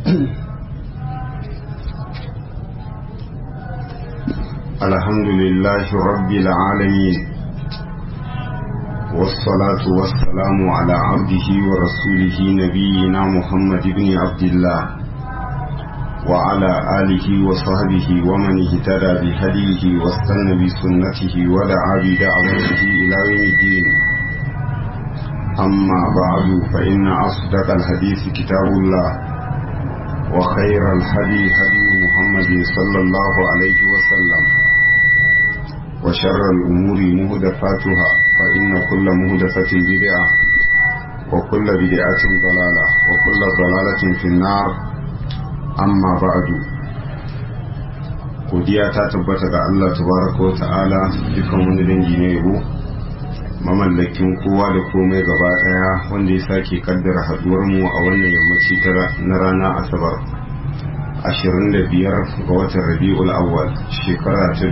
الحمد لله رب العالمين والصلاة والسلام على عبده ورسوله نبينا محمد بن عبد الله وعلى آله وصحبه ومن اهتدى بهديه واستنى بسنته ودعا بدعوته إلى يوم الدين أما بعد فإن أصدق الحديث كتاب الله وخير الهدي هدي محمد صلى الله عليه وسلم وشر الأمور مهدفاتها فإن كل مهدفة بدعة وكل بدعة ضلالة وكل ضلالة في النار أما بعد godiya ta tabbata ga Allah tabaraka wa ta'ala dukan wani dangi ne yabo mamallakin kowa da komai gaba daya wanda ya sake kaddara haduwar mu a wannan yammaci na rana asabar 25 ga watan rabi'ul awwal shekara ta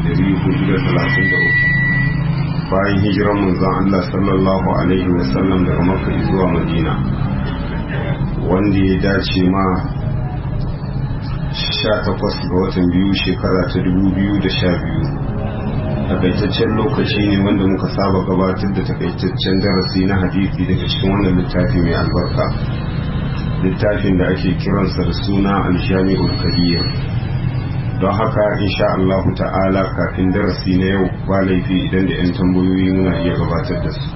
1433 bayan hijiran manzon Allah sallallahu alaihi wasallam daga makka zuwa madina wanda ya dace ma 18 ga watan biyu shekara ta 2012 takaitaccen lokaci ne wanda muka saba gabatar da takaitaccen darasi na hadisi daga cikin wannan littafi mai albarka littafin da ake kiransa da suna aljami'ul kabir don haka insha Allah ta'ala kafin darasi na yau ba laifi idan da 'yan tambayoyi muna iya gabatar da su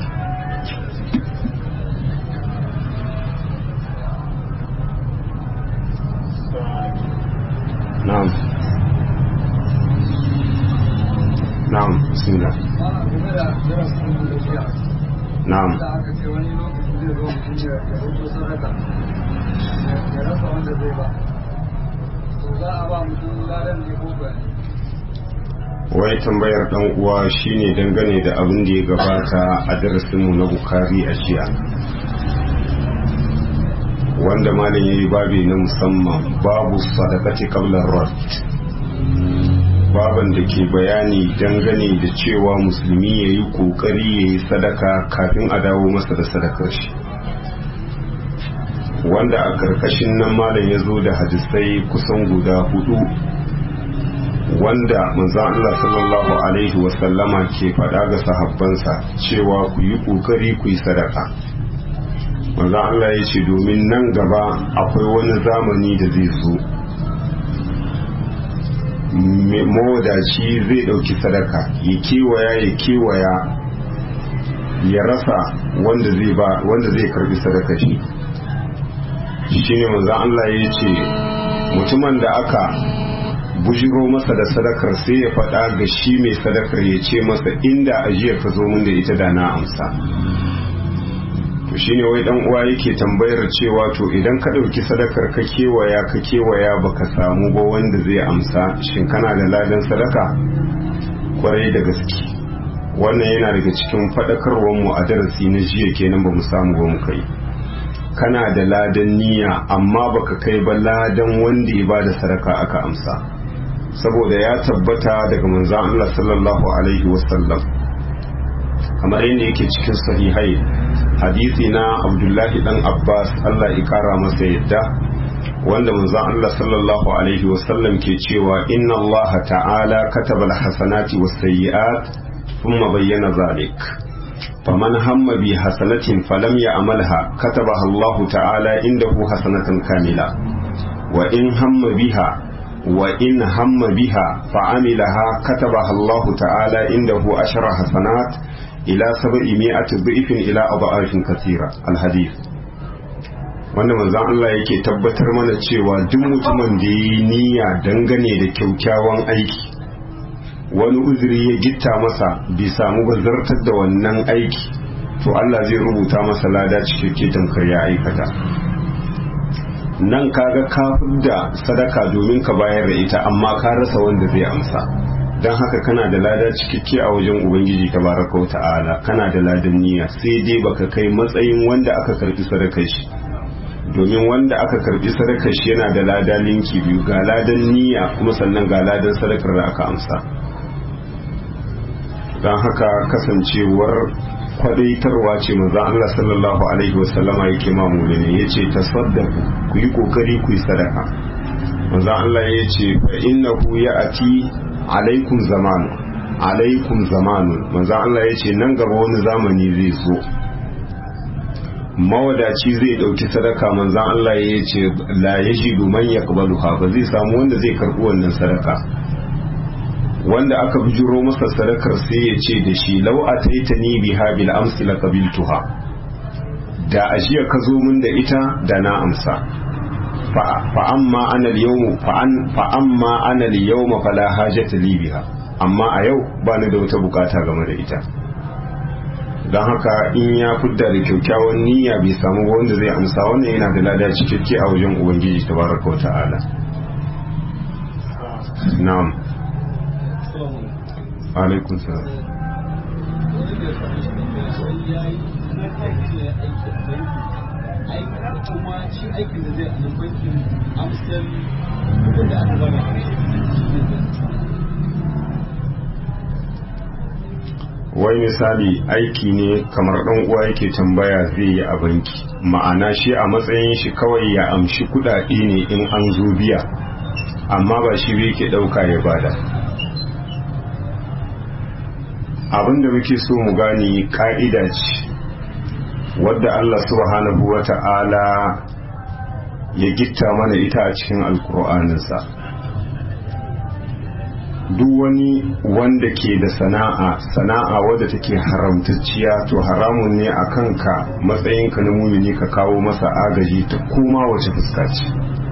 na'am na'am bismillah na'am wai tambayar dan uwa shine dangane da abin da ya gabata a darasinmu na bukari a jiya wanda malam yayi babi na musamman babu sadaqati qabla rad baban da ke bayani dangane da cewa musulmi yayi kokari yayi sadaka kafin a dawo masa da sadakar shi wanda a karkashin nan malam ya zo da hadisai kusan guda hudu wanda manzan Allah sallallahu alaihi wasallama ke faɗa ga sahabbansa cewa ku yi ƙoƙari ku yi sadaka manzan Allah ya ce domin nan gaba akwai wani zamani da zai zo mawadaci zai ɗauki sadaka ya kewaya ya kewaya ya rasa wanda zai ba wanda zai karbi sadaka shi shine manzan Allah ya ce mutumin da aka bujiro masa da sadakar sai ya faɗa ga shi mai sadakar ya ce masa inda ajiyar ka zo min da ita da na amsa to shine wai dan uwa yake tambayar cewa to idan ka ɗauki sadakar ka kewaya ka kewaya baka samu ba wanda zai amsa shin kana da ladan sadaka kwarai da gaske wannan yana daga cikin faɗakarwar mu a darasi na jiya kenan ba mu samu ba mu kai kana da ladan niyya amma baka kai ba ladan wanda ya bada sadaka aka amsa saboda ya tabbata daga manzon Allah sallallahu alaihi wasallam kamar yadda yake cikin sahihai hadisi na Abdullahi dan Abbas Allah ya kara masa yadda wanda manzon Allah sallallahu alaihi wasallam ke cewa inna Allah ta'ala kataba al-hasanati was-sayyi'at thumma bayyana zalik فمن هم بحسنة فلم يعملها كتبها الله تعالى عنده حسنة كاملة وإن هم بها وإن هم بها فعملها كتبها الله تعالى عنده عشر حسنات إلى سبعمائة ضعف إلى أضعاف كثيرة الحديث wanda manzon Allah yake tabbatar mana cewa duk mutumin da ya yi niyya dangane da kyaukyawan aiki wani uzuri ya gitta masa bai samu ba zartar da wannan aiki to Allah zai rubuta masa lada cikakke tamkar ya aikata nan kaga kafin da sadaka domin ka bayar da ita amma ka rasa wanda zai amsa don haka kana da lada cikakke a wajen ubangiji tabaraka wa ta'ala kana da ladan niyya sai dai baka kai matsayin wanda aka karbi sadakar shi domin wanda aka karbi sadakar shi yana da lada linki biyu ga ladan niyya kuma sannan ga ladan sadakar da aka amsa don haka kasancewar kwadaitarwa ce manzo Allah sallallahu alaihi wasallama yake ma mu'mini yace tasaddaqu ku yi kokari ku yi sadaka manzo Allah yace fa innahu ya'ti alaikum zamanu alaikum zamanu manzo Allah yace nan gaba wani zamani zai zo mawadaci zai dauki sadaka manzo Allah yace la yajidu man yaqbaluha ba zai samu wanda zai karbi wannan sadaka wanda aka bijiro masa sadakar sai ya ce da shi lau a taita ni biha bil amsi la qabiltuha da ajiya ka zo min da ita da na amsa fa amma ana al yawm fa an fa amma ana al yawm fala hajata li biha amma a yau ba ni da wata bukata game da ita don haka in ya fidda da kyakkyawan niyya bai samu wanda zai amsa wannan yana da lada cikakke a wajen ubangiji tabaraka wa ta'ala na'am alaikun sa kuma shi aikin da zai a bankin amsar kudin da aka zama wai misali aiki ne kamar ɗan uwa yake tambaya zai yi a banki ma'ana shi a matsayin shi kawai ya amshi kudade ne in an zo biya amma ba shi bai ke ɗauka ya bada abinda muke so mu gani ka'ida ce wadda Allah subhanahu wa ta'ala ya gitta mana ita a cikin alkur'aninsa duk wani wanda ke da sana'a sana'a wadda take haramtacciya to haramun ne a kanka matsayinka na mumini ka kawo masa agaji ta koma wace fuska ce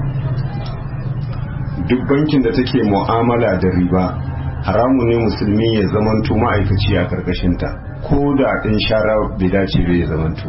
duk bankin da take mu'amala da riba haramu ne musulmi ya zamanto ma'aikaci a karkashinta ko da ɗin shara bai dace bai ya zamanto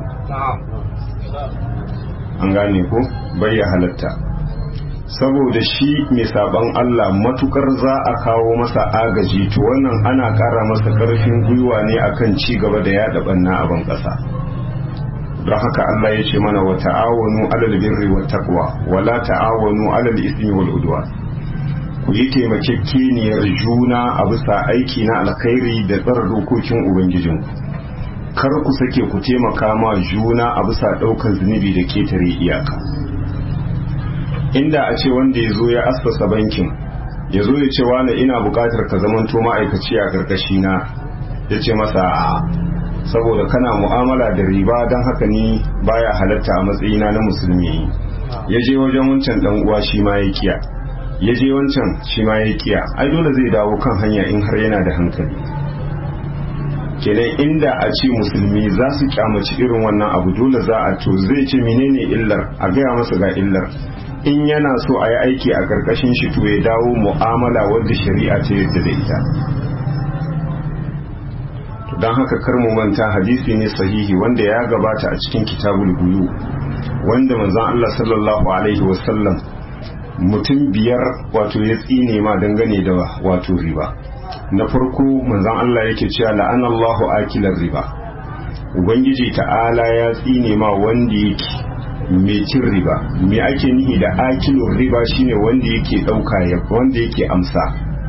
an gane ko bai ya halatta saboda shi mai saban Allah matukar za a kawo masa agaji to wannan ana ƙara masa ƙarfin gwiwa ne akan ci gaba da yaɗa ɓanna a ban ƙasa don haka Allah ya ce mana wa ta'awanu alal birri wat taqwa wala ta'awanu alal ismi wal udwan ku yi taimakekeniyar juna a bisa aiki na alkhairi da tsara dokokin ubangijinku kar ku sake ku taimaka ma juna a bisa ɗaukar zunubi da ketare iyaka inda a ce wanda ya zo ya assasa bankin ya zo ya ce wani ina buƙatar ka zamanto ma'aikaci a ƙarƙashi na ya ce masa saboda kana mu'amala da riba don haka ni baya halatta a matsayina na musulmi ya je wajen wancan ɗan uwa shi ma ya kiya ya je wancan shi ma ya kiya ai dole zai dawo kan hanya in har yana da hankali kenan inda a ce musulmi za su kyamaci irin wannan abu dole za a to zai ce menene illar a gaya masa ga illar in yana so a yi aiki a karkashin shi to ya dawo mu'amala wadda shari'a ta yadda da ita don haka kar mu manta hadisi ne sahihi wanda ya gabata a cikin kitabul buyu wanda manzon Allah sallallahu alaihi wasallam mutum biyar wato ya tsine ma dangane da wato riba na farko manzon Allah yake cewa la'anallahu akilar riba ubangiji ta'ala ya tsine ma wanda yake mai cin riba me ake nihi da akilur riba shine wanda yake dauka ya wanda yake amsa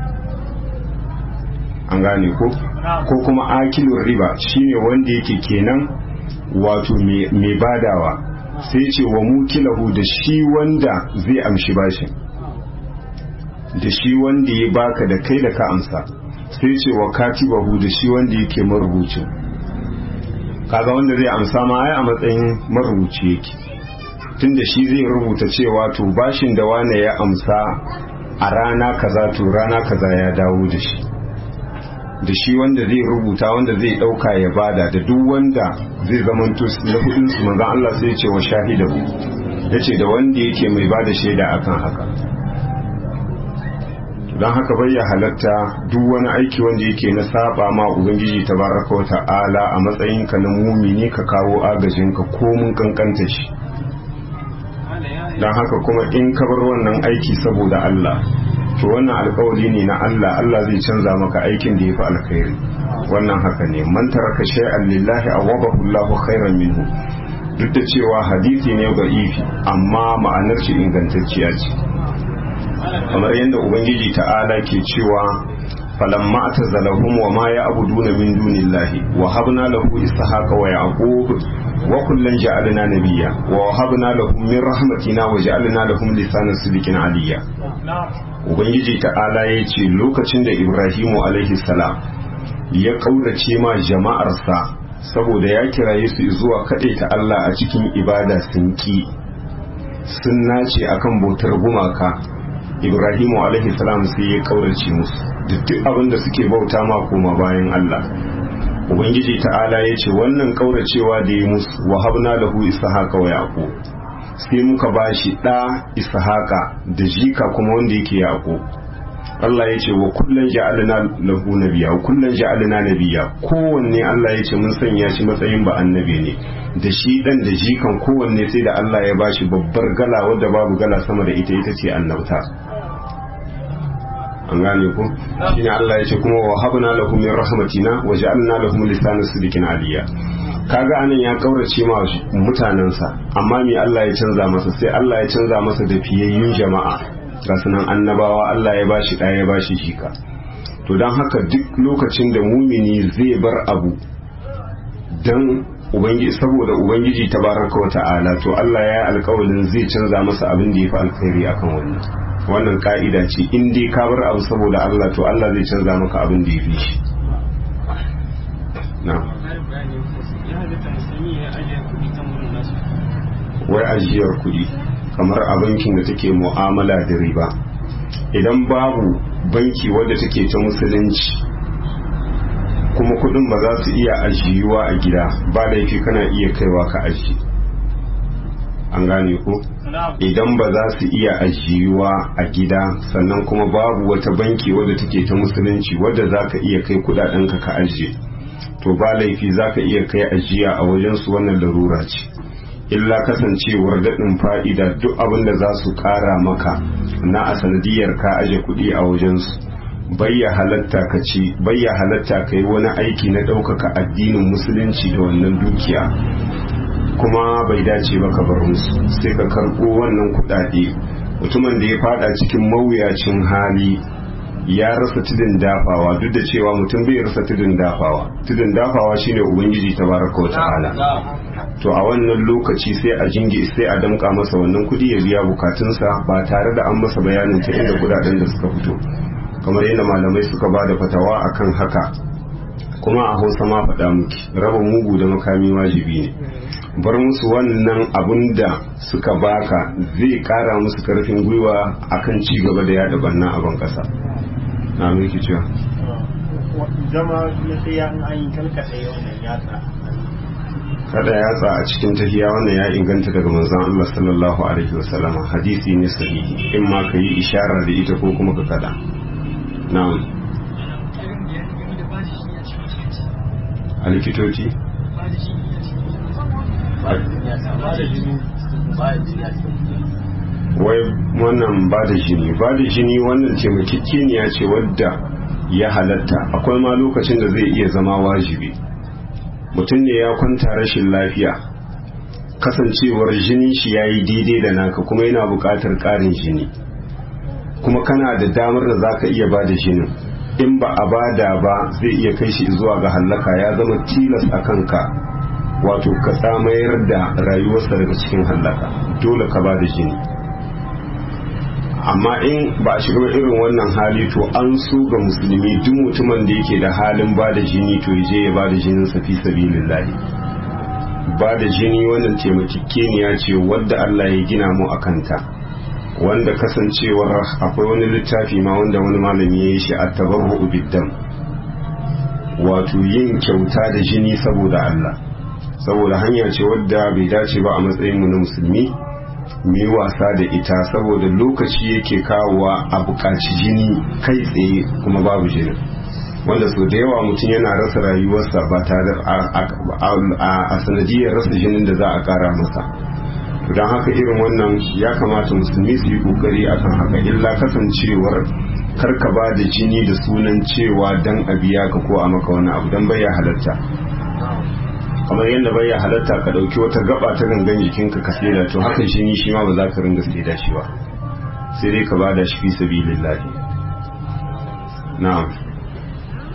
an gane ko ko kuma akilur riba shine wanda yake kenan wato mai badawa sai ce wa mukilahu da shi wanda zai amshi bashin da shi wanda ya baka da kai da ka amsa sai ce wa katibahu da shi wanda yake marubucin kaga wanda zai amsa ma ai a matsayin marubuci yake tunda shi zai rubuta cewa to bashin da wane ya amsa a rana kaza to rana kaza ya dawo da shi da shi wanda zai rubuta wanda zai dauka ya bada da duk wanda zai zamanto na hudun su manzon Allah sai ce wa shahidahu yace da wanda yake mai bada shaida akan haka don haka bai ya halatta duk wani aiki wanda yake na saba ma ubangiji tabaraka wa ta'ala a matsayin ka na mumini ka kawo agajin ka ko mun kankanta shi don haka kuma in ka bar wannan aiki saboda Allah to wannan alkawari ne na Allah Allah zai canza maka aikin da ya fi alkhairi wannan haka ne man taraka shay'an lillahi awabahu Allahu khairan minhu duk da cewa hadisi ne ga ifi amma ma'anar shi ingantacciya ce kamar yadda ubangiji ta'ala ke cewa falamma atazalahum wa ma ya'buduna min dunillahi wa habna lahu ishaqa wa yaqub wa kullan ja'alna nabiyya wa wahabna lahum min rahmatina wa ja'alna lahum lisana sidqin aliyya ubangiji ta'ala ya ce lokacin da ibrahimu alaihi salam ya kaurace ma jama'arsa saboda ya kiraye su zuwa kaɗai ta Allah a cikin ibada sun ki sun nace akan bautar gumaka ibrahimu alaihi salam sai ya kaurace musu duk abin da suke bauta ma koma bayan Allah ubangiji ta'ala ya ce wannan kauracewa da ya musu wahabna lahu ishaqa wa yaqub sai muka bashi da ishaqa da jika kuma wanda yake yaqub Allah ya ce wa kullun ja'alna lahu nabiyya wa kullun ja'alna nabiyya kowanne Allah ya ce mun sanya shi matsayin ba annabi ne da shi dan da jikan kowanne sai da Allah ya bashi babbar gala wadda babu gala sama da ita ita ce annabta an gane ku shine Allah ya ce kuma wa habna lahum min rahmatina wa ja'alna lahum lisana sidqin aliyya kaga anan ya kaurace ma mutanansa amma me Allah ya canza masa sai Allah ya canza masa da fiyayyun jama'a ga sunan annabawa Allah ya bashi ɗaya ya bashi shika to don haka duk lokacin da mumini zai bar abu dan ubangiji saboda ubangiji tabaraka wa ta'ala to Allah ya yi alƙawarin zai canza masa abin da ya fi alkhairi akan wannan wannan ka'ida ce in dai ka bar abu saboda Allah to Allah zai canza maka abin da ya fi shi na wai ajiyar kuɗi kamar a bankin da take mu'amala da riba idan babu banki wadda take ta musulunci kuma kuɗin ba za su iya ajiyuwa a gida ba laifi kana iya kaiwa ka ajiye an gane ko idan ba za su iya ajiyuwa a gida sannan kuma babu wata banki wadda take ta musulunci wadda za ka iya kai kudadenka ka ajiye to ba laifi za ka iya kai ajiya a wajensu wannan larura ce illa kasancewar daɗin fa'ida duk abin da za su ƙara maka na a sanadiyar ka aje kuɗi a wajensu bayya halatta ka ci bayya halatta ka yi wani aiki na ɗaukaka addinin musulunci da wannan dukiya kuma bai dace ba ka bar musu sai ka karɓo wannan kuɗaɗe mutumin da ya fada cikin mawuyacin hali ya rasa tudun dafawa duk da cewa mutum bai rasa tudun dafawa tudun dafawa shine ubangiji tabaraka wa ta'ala to a wannan lokaci sai a jingi sai a damka masa wannan kudi ya biya bukatunsa ba tare da an masa bayanin ta inda kudaden da suka fito kamar yadda malamai suka ba da fatawa akan haka kuma a hausa ma faɗa muki raba mugu da makami wajibi ne bar musu wannan abun da suka baka zai kara musu karfin gwiwa akan ci gaba da yada banna a ban kasa na miki cewa zama na sai an yi kalkaɗe wannan yatsa kada yatsa a cikin tafiya wannan ya inganta daga manzon Allah sallallahu alaihi wasallama hadisi ne sahihi in ma ka yi ishara da ita ko kuma ka kada na'am a likitoci wai wannan ba da jini ba da jini wannan taimakekeniya ce wadda ya halatta akwai ma lokacin da zai iya zama wajibi mutum ne ya kwanta rashin lafiya kasancewar jinin shi ya yi daidai da naka kuma yana buƙatar ƙarin jini kuma kana da damar da za ka iya ba da jinin in ba a bada ba zai iya kai shi zuwa ga hallaka ya zama tilas a kanka wato ka tsamayar da rayuwarsa daga cikin hallaka dole ka ba da jini amma in ba a shiga irin wannan hali to an so ga musulmi duk mutumin da yake da halin ba da jini to je ya ba da jinin sa fi sabilillahi ba da jini wannan taimakekeniya ce wadda Allah ya gina mu a kanta wanda kasancewar akwai wani littafi ma wanda wani malami ya yi shi a tabarru biddam wato yin kyauta da jini saboda Allah saboda hanya ce wadda bai dace ba a matsayin mu na musulmi mu yi wasa da ita saboda lokaci yake kawowa a buƙaci jini kai tsaye kuma babu jini wanda sau da yawa mutum yana rasa rayuwarsa ba tare a sanadiyar rasa jinin da za a ƙara masa don haka irin wannan ya kamata musulmi su yi ƙoƙari akan haka illa kasancewar karka ba da jini da sunan cewa dan a biya ka ko a maka wani abu don bai halatta kamar yadda bai ya halatta ka dauki wata gaba ta gangan jikinka ka saida to haka shi ni shi ma ba za ka ringa saida shi ba sai dai ka bada shi fi sabilillah na'am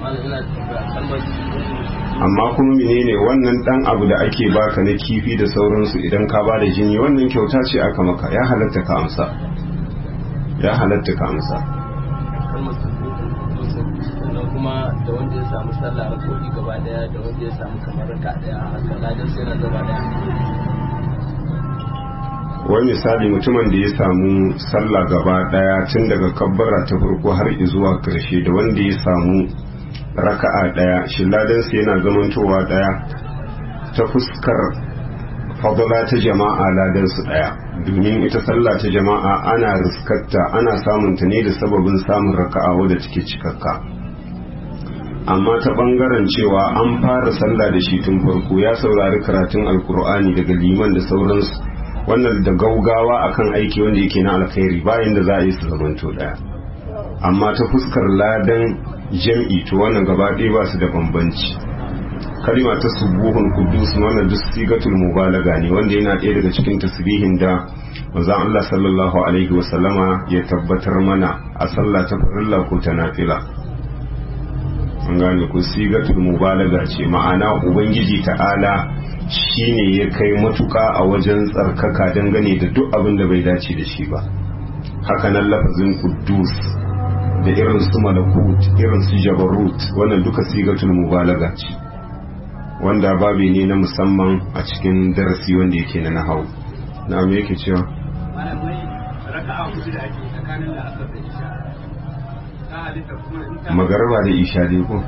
amma kuma menene wannan dan abu da ake baka na kifi da sauransu idan ka ba da jini wannan kyauta ce aka maka ya halatta ka amsa ya halatta ka amsa sannan kuma da wanda ya samu sallah a kodi gaba daya da wanda ya samu kamar raka daya haka ladan sai na gaba daya wai misali mutumin da ya samu sallah gaba daya tun daga kabbara ta farko har zuwa karshe da wanda ya samu raka'a daya shi ladansa yana zamantowa daya ta fuskar fadala ta jama'a ladansu daya domin ita sallah ta jama'a ana riskarta ana samunta ne da sababin samun raka'a wadda take cikakka amma ta bangaren cewa an fara sallah da shi tun farko ya saurari karatun alkur'ani daga liman da sauransu wannan da gaugawa akan aiki wanda yake na alkhairi bayan da za a yi su zamanto daya amma ta fuskar ladan jam'i to wannan gaba ɗaya ba su da bambanci kalima ta subuhun kudus wannan duk sigatul mubalaga ne wanda yana ɗaya daga cikin tasbihin da manzon Allah sallallahu alaihi wa sallama ya tabbatar mana a sallah ta farilla ko ta nafila an gane ku sigatul mubalaga ce ma'ana ubangiji ta'ala shine ya kai matuka a wajen tsarkaka dangane da duk abin da bai dace da shi ba haka nan lafazin kudus da irin su malakut irin su jabarut wannan duka sigatul mubalaga ce wanda babi ne na musamman a cikin darasi wanda yake na nahau na me yake cewa magarba da isha dai ko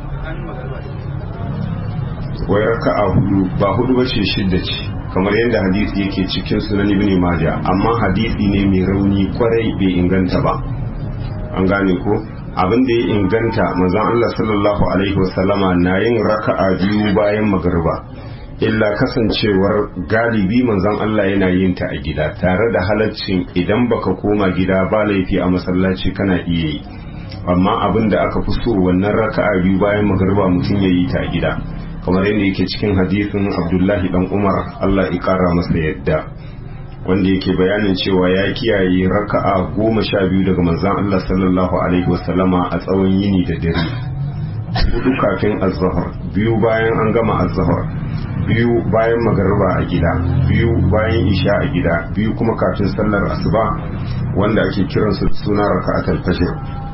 wai raka'a hudu ba hudu ba ce shidda ce kamar yadda hadisi yake cikin sunan ibn majah amma hadisi ne mai rauni kwarai bai inganta ba an gane ko abin da ya inganta manzon Allah sallallahu alaihi wasallama na yin raka'a biyu bayan magariba illa kasancewar galibi manzon Allah yana yin ta a gida tare da halaccin idan baka koma gida ba laifi a masallaci kana iya yi amma abin da aka fi so wannan raka'a biyu bayan magariba mutum ya yi ta a gida kamar yadda yake cikin hadisin Abdullahi dan Umar Allah ya kara masa yadda wanda yake bayanin cewa ya kiyaye raka'a goma sha biyu daga manzan Allah sallallahu alaihi wasallama a tsawon yini da dare hudu kafin azhar biyu bayan an gama azhar biyu bayan magariba a gida biyu bayan isha a gida biyu kuma kafin sallar asuba wanda ake kiransu suna raka'atul fajr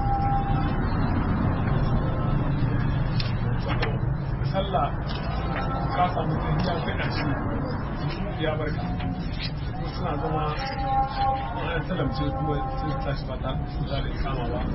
sallah ka samu tafiya kai ƙarshe ya barka suna zama wani talamce kuma sun tashi ba ta da kama ba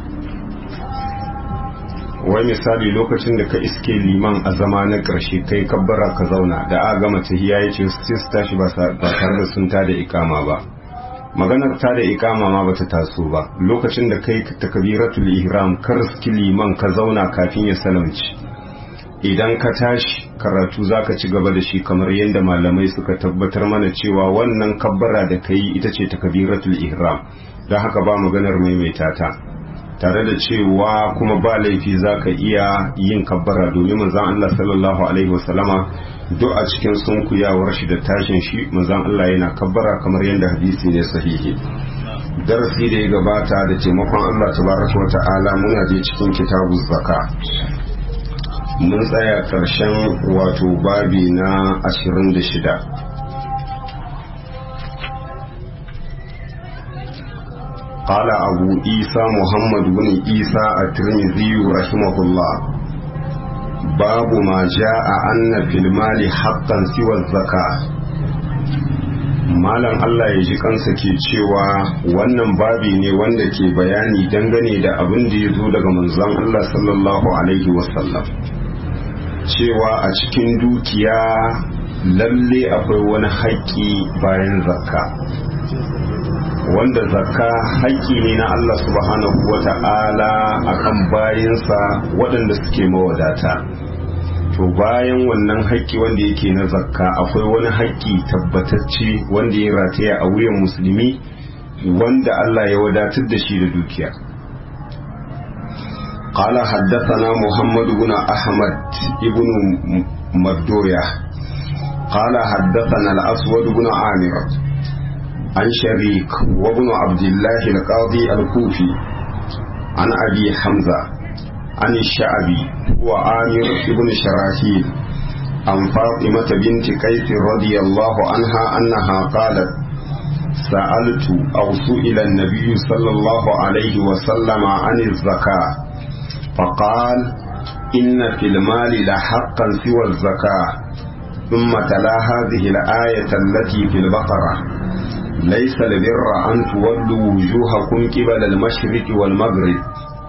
wai misali lokacin da ka iske liman a zama na ƙarshe kai kabbara ka zauna da a gama tahiya ya ce sai su tashi ba tare da sun tada ikama ba maganar ta da ikama ma bata taso ba lokacin da kai takbiratul ihram ka riski liman ka zauna kafin ya salamci idan ka tashi karatu zaka ci gaba da shi kamar yadda malamai suka tabbatar mana cewa wannan kabbara da kai ita ce takbiratul ihram don haka ba maganar maimaita ta tare da cewa kuma ba laifi zaka iya yin kabbara domin manzon Allah sallallahu alaihi wasallama duk a cikin sunkuyawar shi da tashin shi manzon Allah yana kabbara kamar yadda hadisi ne sahihi darasi da ya gabata da taimakon Allah tabaraka wa ta'ala muna je cikin kitabu zaka mun tsaya ƙarshen wato babi na 26 قال أبو عيسى محمد بن عيسى الترمذي رحمه الله باب ما جاء أن في المال حقا سوى الزكاة Malam Allah ya ji kansa ke cewa wannan babi ne wanda ke bayani dangane da abin da ya zo daga manzon Allah sallallahu Alaihi wasallam cewa a cikin dukiya lalle akwai wani haƙƙi bayan zakka wanda zakka haƙƙi ne na Allah subhanahu wa ta'ala a kan bayansa waɗanda suke mawadata to bayan wannan haƙƙi wanda yake na zakka akwai wani haƙƙi tabbatacce wanda ya rataya a wuyan musulmi wanda Allah ya wadatar da shi da dukiya قال حدثنا محمد بن أحمد ابن مردوية قال حدثنا الأسود بن عامر عن شريك وابن عبد الله القاضي الكوفي عن أبي حمزة عن الشعبي وعامر بن شراحيل عن فاطمة بنت قيس رضي الله عنها أنها قالت سألت أو سئل النبي صلى الله عليه وسلم عن الزكاة فقال إن في المال لحقا سوى الزكاة ثم تلا هذه الآية التي في البقرة ليس البر أن تولوا وجوهكم قبل المشرق والمغرب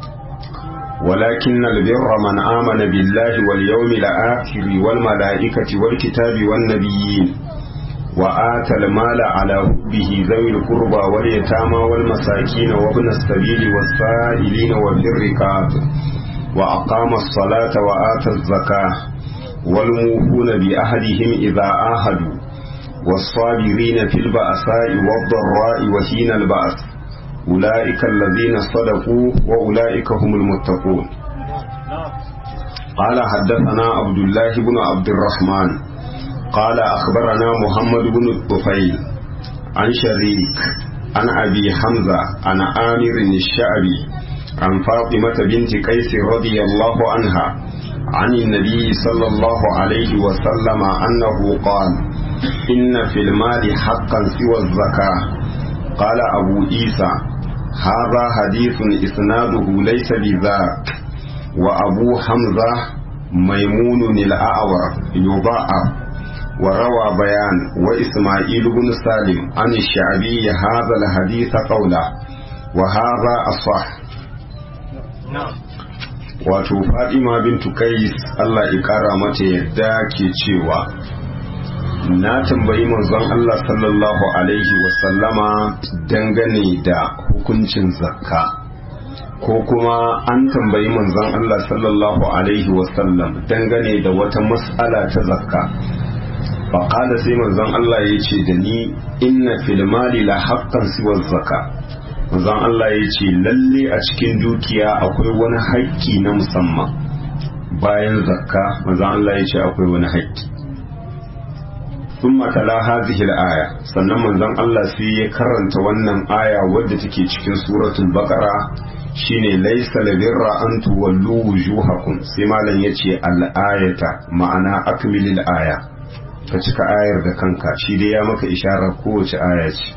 ولكن البر من آمن بالله واليوم الآخر والملائكة والكتاب والنبيين وآتى المال على حبه ذوي القربى واليتامى والمساكين وابن السبيل والسائلين وفي الرقاب وأقام الصلاة وآتى الزكاة والموفون بأهدهم إذا آهدوا والصابرين في البأساء والضراء وحين البأس أولئك الذين صدقوا وأولئك هم المتقون قال حدثنا عبد الله بن عبد الرحمن قال أخبرنا محمد بن الطفيل عن شريك عن أبي حمزة عن آمر الشعبي عن فاطمة بنت قيس رضي الله عنها عن النبي صلى الله عليه وسلم أنه قال إن في المال حقا سوى الزكاة قال أبو عيسى هذا حديث إسناده ليس بذاك وأبو حمزة ميمون الأعور يضاعف وروى بيان وإسماعيل بن سالم عن الشعبي هذا الحديث قوله وهذا أصح wato Fatima bintu Kais Allah ya kara mata yadda ke cewa na tambayi manzon Allah sallallahu alaihi wasallama dangane da hukuncin zakka ko kuma an tambayi manzon Allah sallallahu alaihi wasallam dangane da wata mas'ala ta zakka faƙada sai manzon Allah ya ce da ni inna fil mali la haqqan siwa zakka manzon Allah ya ce lalle a cikin dukiya akwai wani haƙƙi na musamman bayan zakka manzon Allah ya ce akwai wani haƙƙi ثم تلا هذه الآية sannan manzon Allah sai ya karanta wannan aya wadda take cikin suratul baqara shine laysa labirra an tuwallu wujuhakum sai malam yace al-ayata ma'ana akmilil aya ka cika ayar da kanka shi dai ya maka isharar kowace aya ce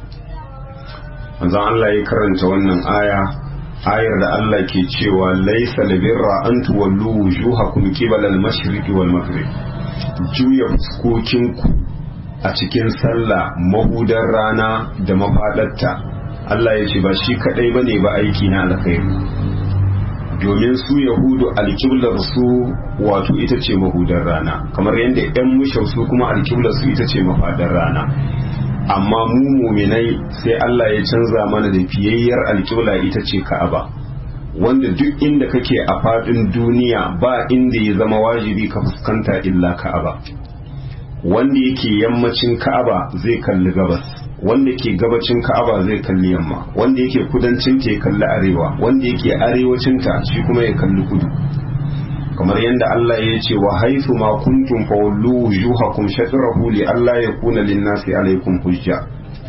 manzon Allah ya karanta wannan aya ayar da Allah ke cewa laysa labirra an tuwallu wujuhakum qibala al-mashriqi wal maghrib juya fuskokinku a cikin sallah mahudar rana da mafaɗarta Allah ya ce ba shi kaɗai ba ne ba aiki na alkhairi domin su yahudu alkiblar su wato ita ce mahudar rana kamar yadda 'yan mushau su kuma alkiblar su ita ce mafaɗar rana amma mu muminai sai Allah ya canza mana da fiyayyar alkibla ita ce ka'aba wanda duk inda kake a faɗin duniya ba inda ya zama wajibi ka fuskanta illa ka'aba wanda yake yammacin ka'aba zai kalli gabas wanda ke gabacin ka'aba zai kalli yamma wanda yake kudancin ta ya kalli arewa wanda yake arewacin ta shi kuma ya kalli kudu kamar yadda Allah ya ce wa haifu ma kuntum fawallu wujuhakum shatrahu li alla yakuna lin-nasi alaykum hujja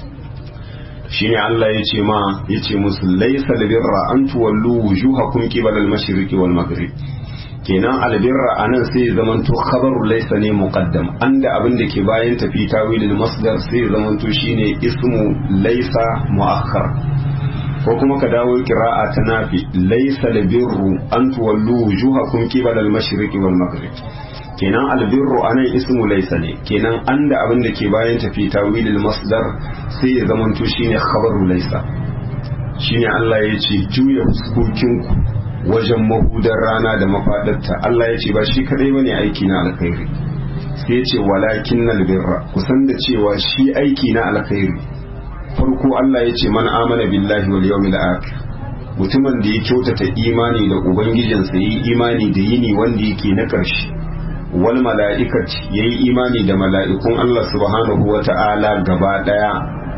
shine Allah ya ce ma ya ce musu laisa albirra an tuwallu wujuhakum qibala al-mashriqi wal maghrib kenan albirra anan sai ya zamanto khabaru laisa ne muqaddam anda abin da ke bayan tafi tawilil masdar sai ya zamanto shine ismu laisa muakhar ko kuma ka dawo qira'a ta nafi laisa albirru an tuwallu wujuhakum qibala al-mashriqi wal maghrib kenan albirru anan ismu laisa ne kenan anda abin da ke bayan tafi tawilil masdar sai ya zamanto shine khabaru laisa shine Allah ya ce juya fuskokinku wajen mahudar rana da mafadarta Allah ya ce ba shi kadai bane aiki na alkhairi sai ya ce walakin albirra kusan da cewa shi aiki na alkhairi farko Allah ya ce man amana billahi wal yawmil akhir mutumin da ya kyautata imani da ubangijinsa yi imani da yini wanda yake na ƙarshe wal mala'ikat yayi imani da mala'ikun Allah subhanahu wa ta'ala gaba daya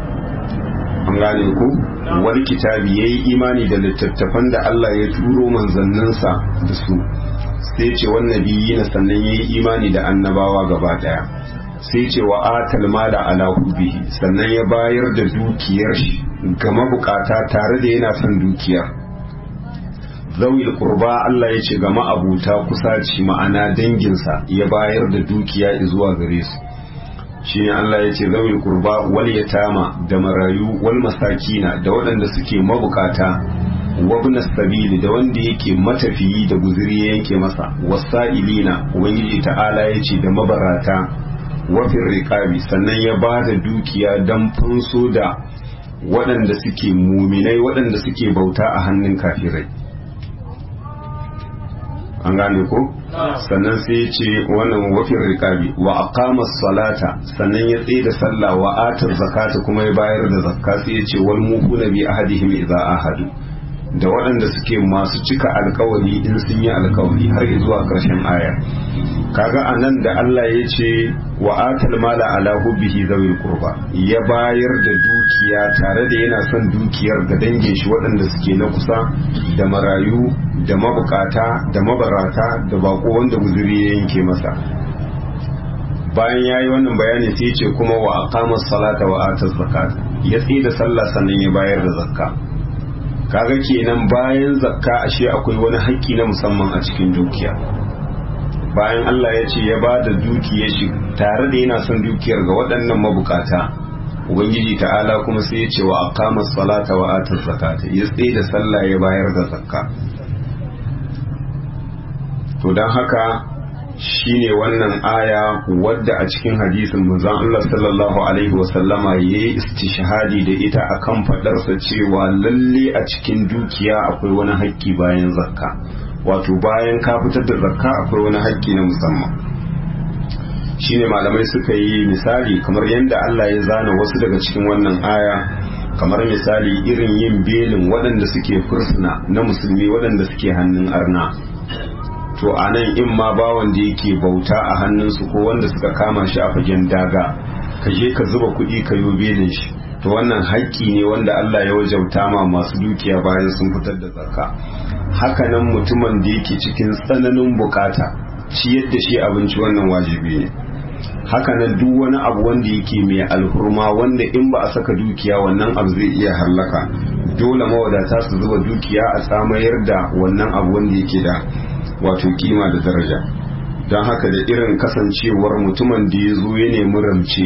an gane ku wal kitabi yayi imani da littattafan da Allah ya turo manzanninsa da su sai ce wan nabiyina sannan yayi imani da annabawa gaba daya sai ce wa atal mala ala hubbihi sannan ya bayar da dukiyar shi ga mabukata tare da yana son dukiyar zawil qurba Allah ya ce ga ma'abuta kusaci ma'ana danginsa ya bayar da dukiya zuwa gare su shine Allah ya ce zawil qurba wal yatama da marayu wal masakina da waɗanda suke mabukata wabna sabili da wanda yake matafiyi da guzuri ya yanke masa wasa'ilina ubangiji ta'ala ya ce da mabarata wafin riƙabi sannan ya ba da dukiya don funso da waɗanda suke muminai waɗanda suke bauta a hannun kafirai an gane ko sannan sai ya ce wannan wafin riƙabi wa aqama salata sannan ya tsaye da sallah wa atar zakata kuma ya bayar da zakka sai ya ce wal mufuna bi ahadihim idza ahadu da waɗanda suke masu cika alkawari in sun yi alkawari har zuwa ƙarshen aya kaga a nan da Allah ya ce wa atal mala ala hubbihi zawil qurba ya bayar da dukiya tare da yana son dukiyar ga dangin shi waɗanda suke na kusa da marayu da mabukata da mabarata da bako wanda guzuri ya yanke masa bayan yayi wannan bayani sai ya ce kuma wa aqama salata wa ataz zakat ya tsaye da sallah sannan ya bayar da zakka kaga kenan bayan zakka ashe akwai wani haƙƙi na musamman a cikin dukiya bayan Allah ya ce ya ba da dukiyar shi tare da yana son dukiyar ga waɗannan mabukata ubangiji ta'ala kuma sai ya ce wa aqama salata wa ata zakata ya tsaye da sallah ya bayar da zakka to dan haka shine wannan aya wadda a cikin hadisin manzon Allah sallallahu alaihi wasallama yayi istishhadi da ita akan fadarsa cewa lalle a cikin dukiya akwai wani haƙƙi bayan zakka wato bayan ka fitar da zakka akwai wani haƙƙi na musamman shine malamai suka yi misali kamar yadda Allah ya zana wasu daga cikin wannan aya kamar misali irin yin belin waɗanda suke fursuna na musulmi waɗanda suke hannun arna to a nan in ma bawan da yake bauta a hannunsu ko wanda suka kama shi a fagen daga ka je ka zuba kuɗi ka yi belin shi to wannan haƙƙi ne wanda Allah ya wajauta ma masu dukiya bayan sun fitar da zakka hakanan mutumin da yake cikin tsananin bukata ciyar da shi abinci wannan wajibi ne hakanan duk wani abu wanda yake mai alhurma wanda in ba a saka dukiya wannan abu zai iya hallaka dole mawadata su zuba dukiya a samayar da wannan abu wanda yake da wato kima da daraja don haka da irin kasancewar mutumin da ya zo ya nemi ramce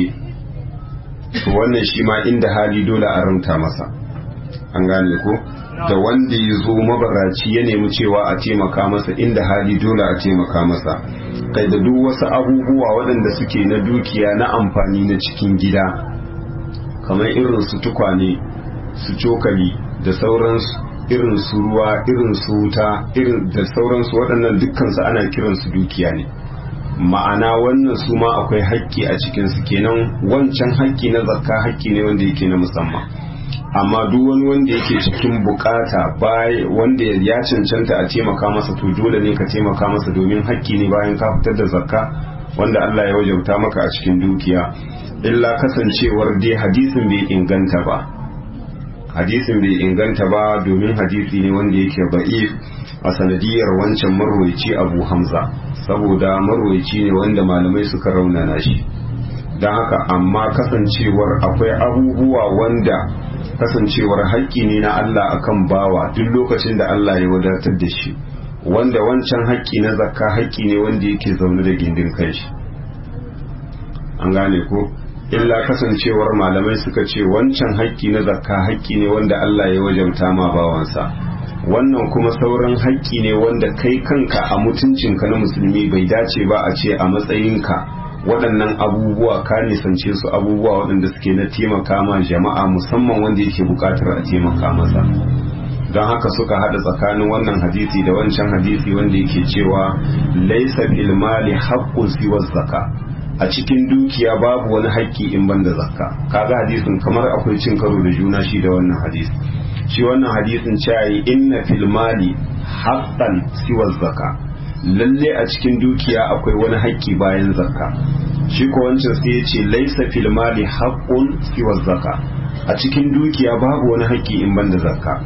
to wannan shi ma inda hali dole a ramta masa an gane ko da wanda ya zo mabaraci ya nemi cewa a taimaka masa inda hali dole a taimaka masa kai da duk wasu abubuwa waɗanda suke na dukiya na amfani na cikin gida kamar irin su tukwane su cokali da sauransu irin su ruwa irin su wuta irin da sauransu waɗannan dukkansu ana kiransu dukiya ne ma'ana wannan su ma akwai haƙƙi a cikinsu kenan wancan haƙƙi na zakka haƙƙi ne wanda yake na musamman amma duk wani wanda yake cikin bukata wanda ya cancanta a taimaka masa to dole ne ka taimaka masa domin haƙƙi ne bayan ka fitar da zakka wanda Allah ya wajauta maka a cikin dukiya illa kasancewar dai hadisin bai inganta ba hadisin bai inganta ba domin hadisi ne wanda yake ba'if a sanadiyar wancan marwaici abu hamza saboda marwaici ne wanda malamai suka raunana shi don haka amma kasancewar akwai abubuwa wanda kasancewar haƙƙi ne na Allah akan bawa duk lokacin da Allah ya wadatar da shi wanda wancan haƙƙi na zakka haƙƙi ne wanda yake zaune da gindin kanshi an gane ko illa kasancewar malamai suka ce wancan haƙƙi na zakka haƙƙi ne wanda Allah ya wajauta ma bawansa wannan kuma sauran haƙƙi ne wanda kai kanka a mutuncinka na musulmi bai dace ba a ce a matsayinka waɗannan abubuwa ka nisance su abubuwa waɗanda suke na taimaka ma jama'a musamman wanda yake buƙatar a taimaka masa don haka suka haɗa tsakanin wannan hadisi da wancan hadisi wanda yake cewa laisa fil mali haqqun siwa zakka a cikin dukiya babu wani haƙƙi in banda zakka kaga hadisin kamar akwai cin karo da juna shi da wannan hadisi shi wannan hadisin cewa inna fil mali haqqan siwa zakka lalle a cikin dukiya akwai wani haƙƙi bayan zakka shi ko wancan sai ya ce laisa fil mali haqqun siwa zakka a cikin dukiya babu wani haƙƙi in banda zakka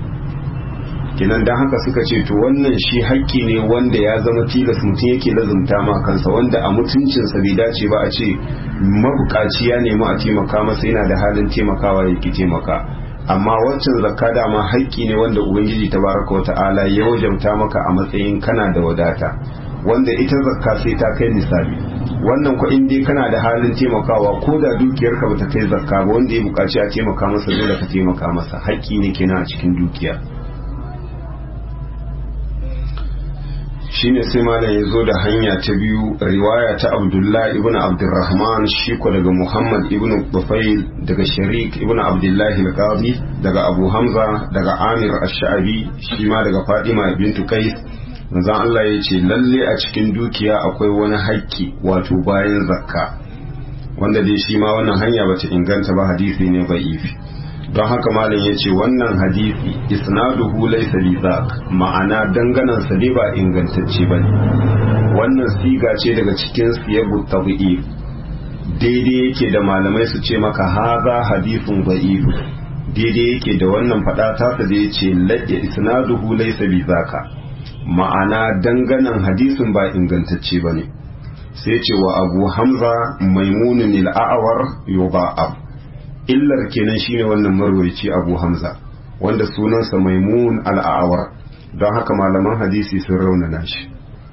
kenan dan haka suka ce to wannan shi haƙƙi ne wanda ya zama tilas mutum yake lazumta ma kansa wanda a mutuncinsa bai dace ba a ce mabukaci ya nemi a taimaka masa yana da halin taimakawa ya ki taimaka amma waccan zakka dama haƙƙi ne wanda ubangiji tabaraka wa ta'ala ya wajabta maka a matsayin kana da wadata wanda ita zakka sai ta kai misali wannan ko in dai kana da halin taimakawa ko da dukiyarka bata kai zakka ba wanda ya buƙaci a taimaka masa dole ka taimaka masa haƙƙi ne kenan a cikin dukiya shine sai malam ya zo da hanya ta biyu riwaya ta abdullahi ibn abdurrahman shi ko daga muhammad ibn bufail daga sharik ibn abdullahi al-qadi daga abu hamza daga amir ash-sha'bi shi ma daga fadima bintu qais manzon Allah ya ce lalle a cikin dukiya akwai wani haƙƙi wato bayan zakka wanda dai shi ma wannan hanya bata inganta ba hadisi ne ba'ifi don haka malam ya ce wannan hadisi isnaduhu laysa bi ma'ana danganan sa dai ba ingantacce bane wannan siga ce daga cikin siyabu tabi'i daidai yake da malamai su ce maka haza hadisun da'if daidai yake da wannan fada ta sa da yace ladda isnaduhu laysa bi ma'ana danganan hadisin ba ingantacce bane sai ce wa abu hamza maimunun al-a'war yuba'ab illar kenan shine wannan marwaci abu hamza wanda sunansa maimun al'awar don haka malaman hadisi sun raunana shi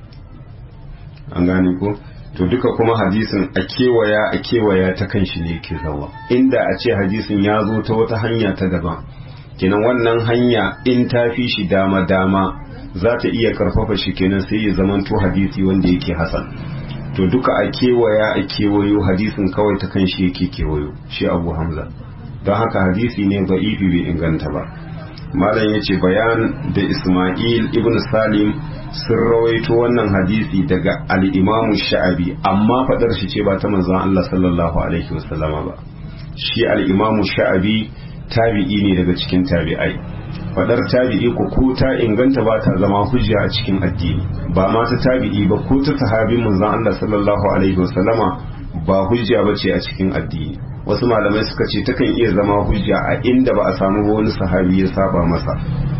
an gane ko to duka kuma hadisin a kewaya a kewaya ta kan shi ne ke zawa inda a ce hadisin ya zo ta wata hanya ta daban kenan wannan hanya in ta fi shi dama dama za ta iya karfafa shi kenan sai ya zamanto hadisi wanda yake hasan to duka a kewaya a kewayo hadisin kawai ta kan shi yake kewayo shi abu hamza don haka hadisi ne ba ifi bai inganta ba malam ya ce bayan da ismail ibn salim sun rawaito wannan hadisi daga al'imamu sha'abi amma fadar shi ce ba ta manzan Allah sallallahu alaihi wasallama ba shi al'imamu sha'abi tabi'i ne daga cikin tabi'ai fadar tabi'i ko ko ta inganta ba ta zama hujja a cikin addini ba ma ta tabi'i ba ko ta sahabin manzon Allah sallallahu alaihi wasallama ba hujja ba ce a cikin addini wasu malamai suka ce takan iya zama hujja a inda ba a samu wani sahabi ya saba masa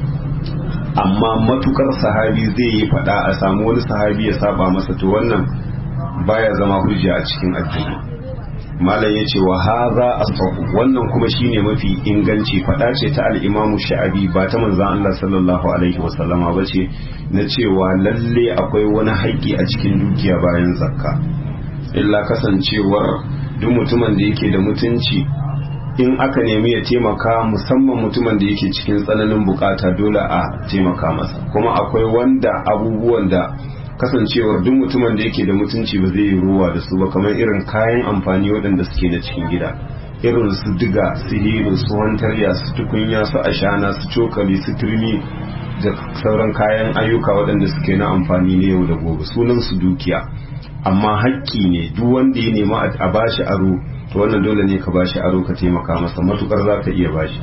amma matukar sahabi zai yi fada a samu wani sahabi ya saba masa to wannan baya zama hujja a cikin addini malam ya ce wa haza asahu wannan kuma shine mafi inganci fada ce ta al-imamu sha'abi ba ta manzon Allah sallallahu alaihi wasallama ba ce na cewa lalle akwai wani haƙƙi a cikin dukiya bayan zakka illa kasancewar duk mutumin da yake da mutunci in aka nemi ya taimaka musamman mutumin da yake cikin tsananin bukata dole a taimaka masa kuma akwai wanda abubuwan da kasancewar duk mutumin da yake da mutunci ba zai yi ruwa da su ba kamar irin kayan amfani waɗanda suke na cikin gida irin su diga su hilo su wantarya su tukunya su ashana su cokali su turmi da sauran kayan ayyuka waɗanda suke na amfani na yau da gobe sunan su dukiya amma hakki ne duk wanda ya nema a bashi aro to wannan dole ne ka bashi aro ka taimaka masa matukar za ka iya bashi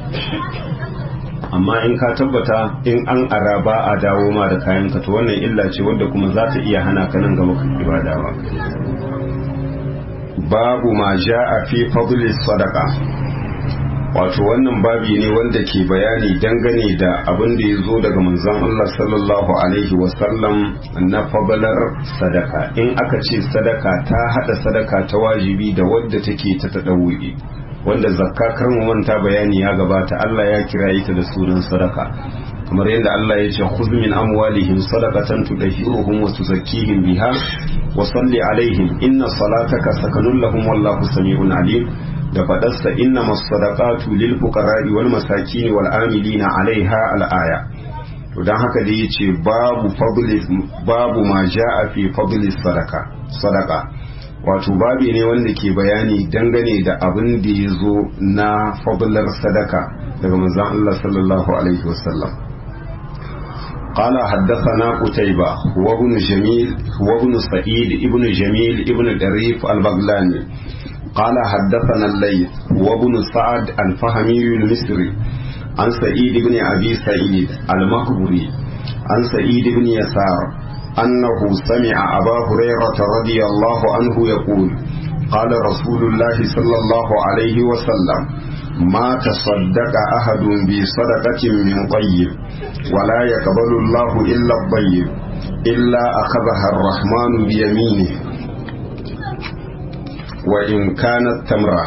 amma in ka tabbata in an ara ba a dawo ma da kayan ka to wannan illa ce wanda kuma za ta iya hana ka nan gaba ka ibadawa babu ma ja'a fi fadli sadaqa wato wannan babi ne wanda ke bayani dangane da abin da ya zo daga manzon Allah sallallahu alaihi wasallam na fadalar sadaka in aka ce sadaka ta hada sadaka ta wajibi da wadda take ta tadawuyi wanda zakka kar mu manta bayani ya gabata Allah ya kira ita da sunan sadaka kamar yadda Allah ya ce khudh min amwalihim sadaqatan tudahhiruhum wa tuzakkihim biha wa salli alaihim inna salataka sakanun lahum wallahu sami'un alim da fadarsa inna masadaqatu lil fuqara'i wal masakin wal amilina alaiha al aya to dan haka dai yace babu fadli babu ma jaa fi fadli sadaka sadaka wato babi ne wanda ke bayani dangane da abin da ya zo na fadlar sadaka daga manzon Allah sallallahu alaihi wasallam قال حدثنا قتيبة وابن جميل وابن سعيد ابن جميل ابن الريف البغلاني قال حدثنا الليث وابن سعد الفهمي المصري عن سعيد بن أبي سعيد المقبري عن سعيد بن يسار أنه سمع أبا هريرة رضي الله عنه يقول قال رسول الله صلى الله عليه وسلم ما تصدق أحد بصدقة من طيب ولا يقبل الله إلا الطيب إلا أخذها الرحمن بيمينه وإن كانت تمرة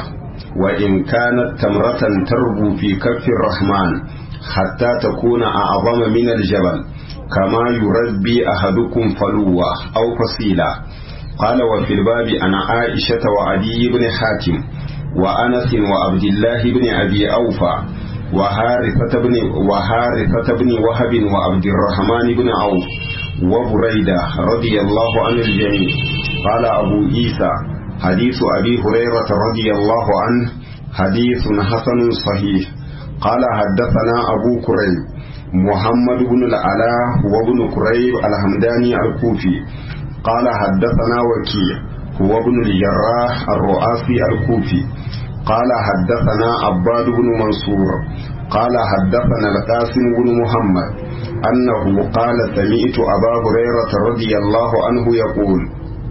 وإن كانت تمرة تربو في كف الرحمن حتى تكون أعظم من الجبل كما يربي أحدكم فلوة أو فصيلة قال وفي الباب عن عائشة وعدي بن حاتم وأنس وعبد الله بن أبي أوفى وهارثة بن وهارثة بن وهب وعبد الرحمن بن عوف وبريدة رضي الله عن الجميع قال أبو عيسى حديث أبي هريرة رضي الله عنه حديث حسن صحيح قال حدثنا أبو كريب محمد بن العلاء وابن كريب الحمداني الكوفي قال حدثنا وكيع هو ابن الجراح الرؤاسي الكوفي قال حدثنا عباد بن منصور قال حدثنا القاسم بن محمد أنه قال سمعت أبا هريرة رضي الله عنه يقول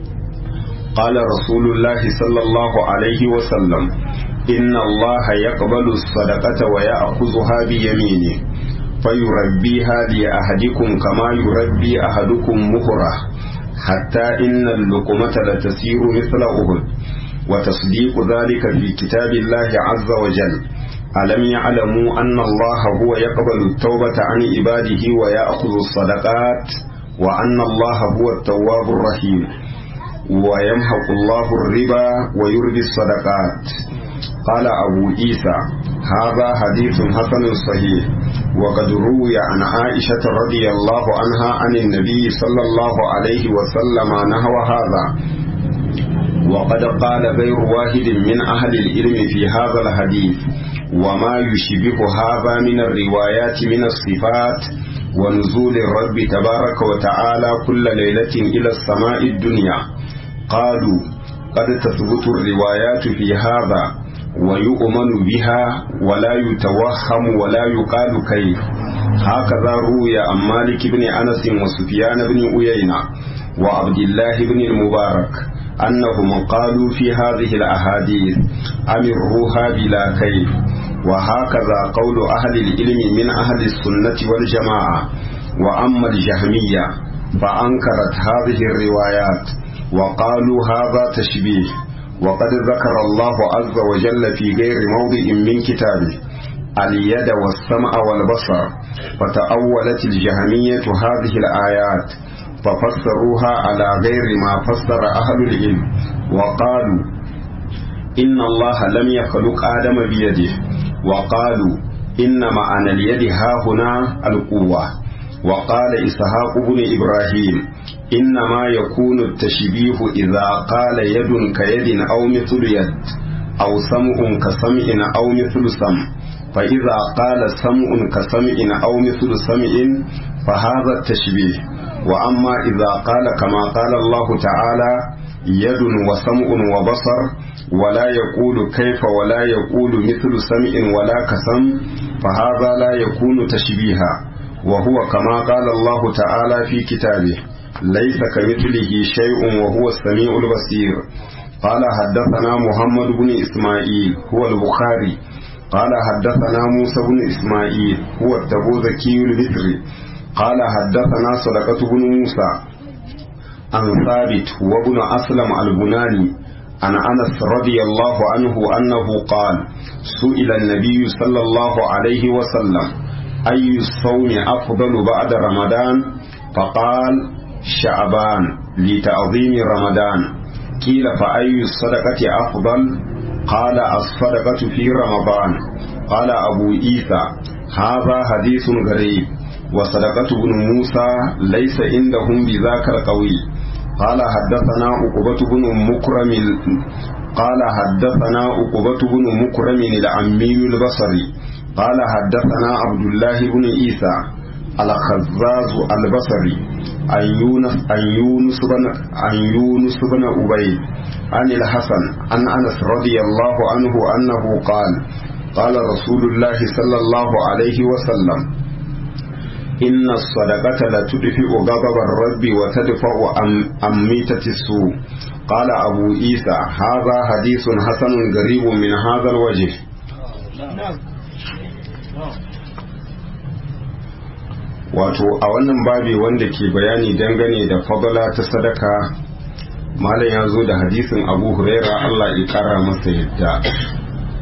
قال رسول الله صلى الله عليه وسلم إن الله يقبل الصدقة ويأخذها بيمينه فيربيها لأحدكم كما يربي أحدكم مهره حتى إن اللقمة لتسير مثل أهد وتصديق ذلك في كتاب الله عز وجل ألم يعلموا أن الله هو يقبل التوبة عن عباده ويأخذ الصدقات وأن الله هو التواب الرحيم ويمحق الله الربا ويربي الصدقات قال أبو عيسى هذا حديث حسن صحيح وقد روي عن عائشة رضي الله عنها عن النبي صلى الله عليه وسلم نحو هذا وقد قال غير واحد من أهل العلم في هذا الحديث وما يشبه هذا من الروايات من الصفات ونزول الرب تبارك وتعالى كل ليلة إلى السماء الدنيا قالوا قد تثبت الروايات في هذا ويؤمن بها ولا يتوهم ولا يقال كيف هكذا روي عن مالك بن أنس وسفيان بن أيينة وعبد الله بن المبارك أنهم قالوا في هذه الأحاديث أمروها بلا كيف وهكذا قول أهل العلم من أهل السنة والجماعة وأما الجهمية فأنكرت هذه الروايات وقالوا هذا تشبيه وقد ذكر الله عز وجل في غير موضع من كتابه اليد والسمع والبصر فتأولت الجهمية هذه الآيات ففسروها على غير ما فسر أهل العلم وقالوا إن الله لم يخلق آدم بيده وقالوا إن معنى اليد ها هنا القوة وقال إسحاق بن إبراهيم إنما يكون التشبيه إذا قال يد كيد أو مثل يد أو سمع كسمع أو مثل سمع فإذا قال سمع كسمع أو مثل سمع فهذا التشبيه وأما إذا قال كما قال الله تعالى يد وسمع وبصر ولا يقول كيف ولا يقول مثل سمع ولا كسم فهذا لا يكون تشبيها وهو كما قال الله تعالى في كتابه ليس كمثله شيء وهو السميع البصير قال حدثنا محمد بن إسماعيل هو البخاري قال حدثنا موسى بن إسماعيل هو التبوذكي المصري قال حدثنا صدقة بن موسى عن ثابت وابن أسلم البناني عن أنس رضي الله عنه أنه قال سئل النبي صلى الله عليه وسلم أي الصوم أفضل بعد رمضان فقال شعبان لتعظيم رمضان قيل فأي الصدقة أفضل قال الصدقة في رمضان قال أبو عيسى هذا حديث غريب وصدقة بن موسى ليس عندهم بذاك القوي قال حدثنا عقبة بن مكرم قال حدثنا عقبة بن مكرم العمي البصري قال حدثنا عبد الله بن عيسى الخزاز البصري عن يونس عن يونس بن عن يونس بن أبي عن الحسن عن أنس رضي الله عنه أنه قال قال رسول الله صلى الله عليه وسلم إن الصدقة لتدفئ غضب الرب وتدفع عن ميتة السوء قال أبو عيسى هذا حديث حسن غريب من هذا الوجه wato a wannan babi wanda ke bayani dangane da fadala ta sadaka malam ya zo da hadisin abu huraira allah ya kara masa yadda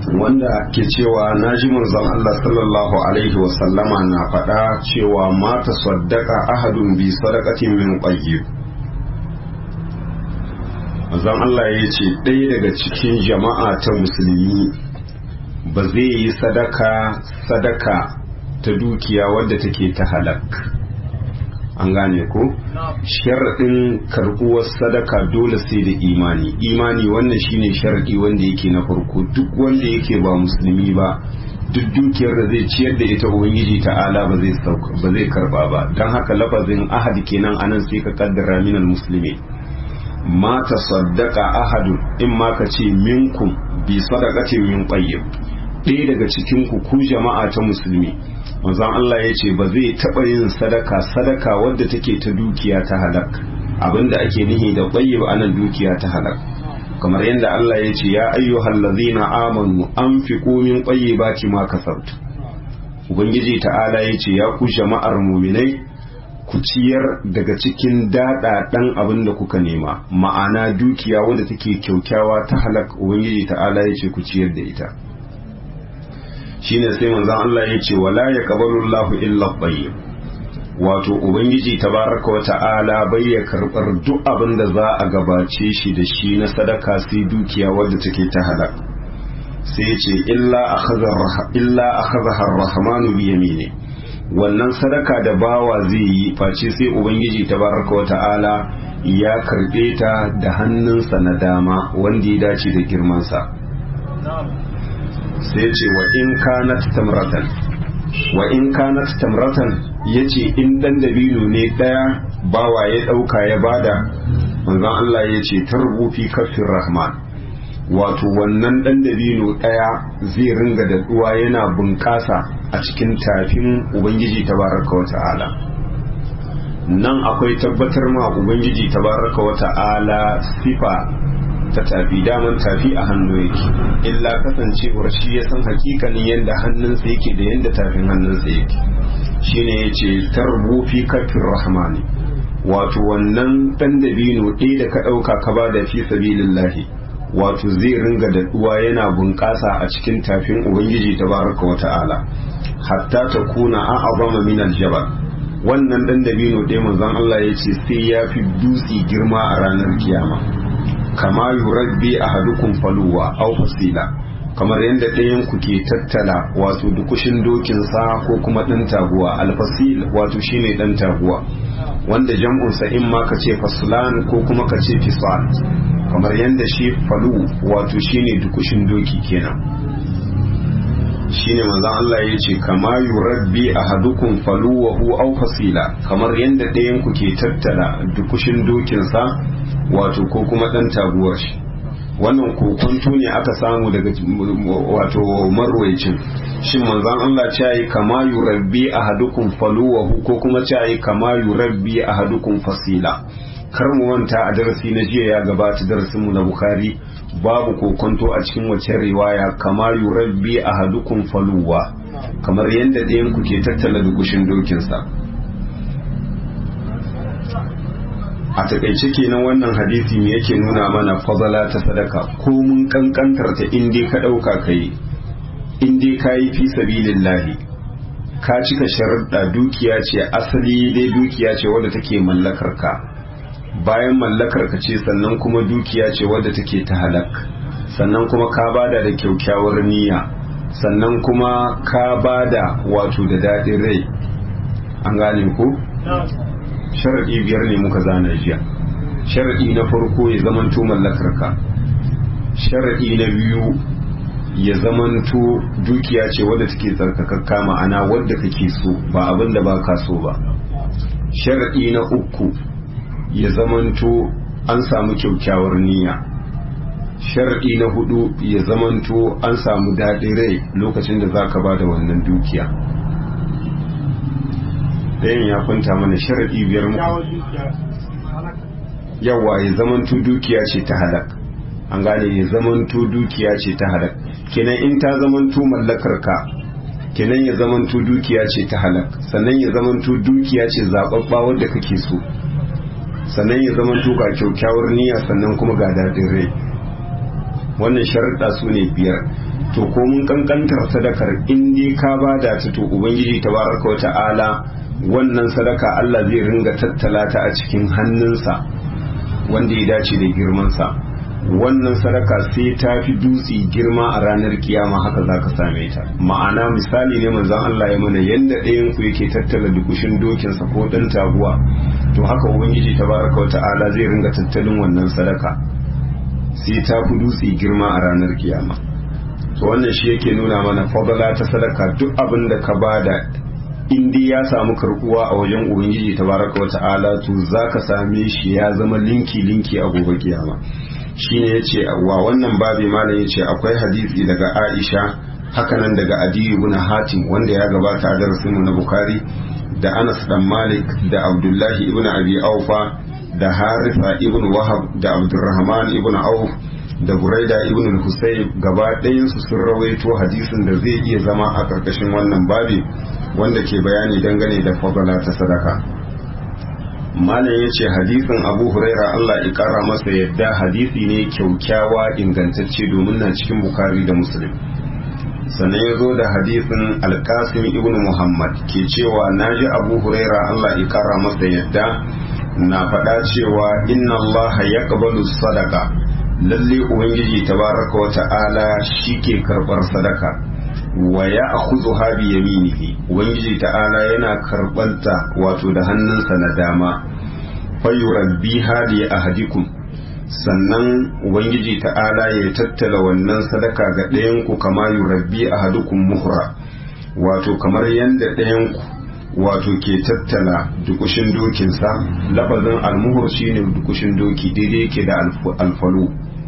wanda ke cewa na ji manzon Allah sallallahu alaihi wasallama na faɗa cewa mata saddaka ahadun bi sadaqatin min qayyib manzon Allah ya ce ɗaya daga cikin jama'a ta musulmi ba zai yi sadaka sadaka ta dukiya wadda take ta halak an gane ko sharaɗin karɓuwar sadaka dole sai da imani imani wannan shine sharaɗi wanda yake na farko duk wanda yake ba musulmi ba duk dukiyar da zai ciyar da ita ubangiji ta'ala ba zai ba zai karba ba don haka lafazin ahad kenan anan sai ka kaddara minal musulmi ma tasaddaqa ahadun in ma ka ce minkum bi sadaqatin min qayyib ɗaya daga cikin ku ku jama'a ta musulmi manzon Allah ya ce ba zai taɓa yin sadaka sadaka wadda take ta dukiya ta halak abinda ake nihi da qayyib anan dukiya ta halak kamar yadda Allah ya ce ya ayyuhal ladzina amanu anfiqu min tayyibati ma kasabtu ubangiji ta'ala ya ce ya ku jama'ar muminai ku ciyar daga cikin dada dan abin da kuka nema ma'ana dukiya wadda take kyaukyawa ta halak ubangiji ta'ala ya ce ku ciyar da ita shine sai manzon Allah ya ce wala yaqbalu Allahu illa tayyib wato ubangiji tabaraka wa ta'ala bai ya karbar duk abin da za a gabace shi da shi na sadaka sai dukiya wadda take ta halak sai ya ce illa akhadha illa akhadha ar-rahmanu bi yamini wannan sadaka da bawa zai yi face sai ubangiji tabaraka wa ta'ala ya karbe ta da hannunsa na dama wanda ya dace da girmansa sai ce wa in kanat tamratan wa in kanat tamratan yace in dan dabino ne daya bawa ya dauka ya bada manzon Allah yace tarbu fi kafir rahman wato wannan dan dabino daya zai ringa da duwa yana bunƙasa a cikin tafin ubangiji tabaraka wa ta'ala nan akwai tabbatar ma ubangiji tabaraka wa ta'ala sifa ta tafi daman tafi a hannu yake illa kasancewar shi ya san hakikanin yadda hannunsa yake da yadda tafin hannunsa yake shine ya ce tarbu fi kafin rahmani wato wannan dan dabino ɗaya da ka ɗauka ka ba da fi sabilillahi wato zai ringa daɗuwa yana bunƙasa a cikin tafin ubangiji tabaraka wa ta'ala hatta ta kuna a azama min aljabal wannan dan dabino ɗaya manzon Allah ya ce sai ya fi dutse girma a ranar kiyama kama yurabbi ahadukum faluwa aw fasila kamar yadda ɗayan ku ke tattala wato dukushin dokinsa ko kuma ɗan taguwa alfasil wato shine ɗan taguwa wanda jam'unsa in ma ka ce faslan ko kuma ka ce fisal kamar yadda shi falu wato shine dukushin doki kenan shine manzon Allah ya ce kama yurabbi ahadukum faluwahu aw fasila kamar yadda ɗayan ku ke tattala dukushin dokinsa wato ko kuma ɗan taguwar shi wannan kokonto ne aka samu daga wato marwaicin shin manzon Allah ce yi kama yurabbi ahadukum faluwahu ko kuma ce yi kama yurabbi ahadukum fasila kar mu manta a darasi na jiya ya gabata darasin mu na bukhari babu kokonto a cikin wacce riwaya kama yurabbi ahadukum faluwa kamar yadda ɗayan ku ke tattala dugushin dokinsa a takaice kenan wannan hadisi me yake nuna mana fadala ta sadaka ko mun kankantar ta in dai ka dauka kai in dai kayi fi sabilillahi ka cika sharuɗa dukiya ce asali dai dukiya ce wadda take mallakar ka bayan mallakar ka ce sannan kuma dukiya ce wadda take ta halak sannan kuma ka bada da kyaukyawar niyya sannan kuma ka bada wato da daɗin rai an gane ko sharaɗi biyar ne muka zana jiya sharaɗi na farko ya zamanto mallakarka sharaɗi na biyu ya zamanto dukiya ce wadda take tsarkakakka ma'ana wadda kake so ba abin da ba ka so ba sharaɗi na uku ya zamanto an samu kyaukyawar niyya sharaɗi na hudu ya zamanto an samu daɗin rai lokacin da za ka ba da wannan dukiya ɗayan ya kwanta mana sharaɗi biyar mu yawa ya zamanto dukiya ce ta halak an gane ya zamanto dukiya ce ta halak kenan in ta zamanto mallakar ka kenan ya zamanto dukiya ce ta halak sannan ya zamanto dukiya ce zaɓaɓɓa wadda kake so sannan ya zamanto ga kyaukyawar niyya sannan kuma ga daɗin rai wannan sharaɗa su ne biyar to ko mun kankantar sadakar in dai ka bada ta to ubangiji tabaraka wa ta'ala wannan sadaka Allah zai ringa tattala ta a cikin hannunsa wanda ya dace da girmansa wannan sadaka sai ta fi dutse girma a ranar kiyama haka za ka same ta ma'ana misali ne manzon Allah ya mana yadda ɗayan ku yake tattala dukushin dokinsa ko ɗan taguwa to haka ubangiji tabaraka wa ta'ala zai ringa tattalin wannan sadaka sai ta fi dutse girma a ranar kiyama to wannan shi yake nuna mana fadala ta sadaka duk abin da ka bada in dai ya samu karbuwa a wajen ubangiji tabaraka wa ta'ala to zaka same shi ya zama linki linki a gobe kiyama shine yace wa wannan babi malam yace akwai hadisi daga Aisha hakanan daga Adi ibn Hatim wanda ya gabata a darasin mu na Bukhari da Anas dan Malik da Abdullahi ibn Abi Aufa da Haritha ibn Wahab da Abdurrahman ibn Auf da Buraida ibn Husayb gaba ɗayansu sun rawaito hadisin da zai iya zama a ƙarƙashin wannan babi wanda ke bayani dangane da fadala ta sadaka malam ya ce hadisin abu huraira Allah ya ƙara masa yadda hadisi ne kyaukyawa ingantacce domin na cikin bukari da muslim sannan ya zo da hadisin alkasim ibn muhammad ke cewa na ji abu huraira Allah ya ƙara masa yadda na faɗa cewa inna Allah ya sadaka lalle ubangiji tabaraka wa ta'ala ke karbar sadaka wa ya akhudhu ha bi yaminihi ubangiji ta'ala yana karbanta wato da hannunsa na dama fa yurabbiha li ahadikum sannan ubangiji ta'ala ya tattala wannan sadaka ga ɗayan ku kama yurabbi ahadukum muhra wato kamar yanda ɗayan ku wato ke tattala dukushin dokinsa lafazin almuhur shine dukushin doki daidai yake da alfalu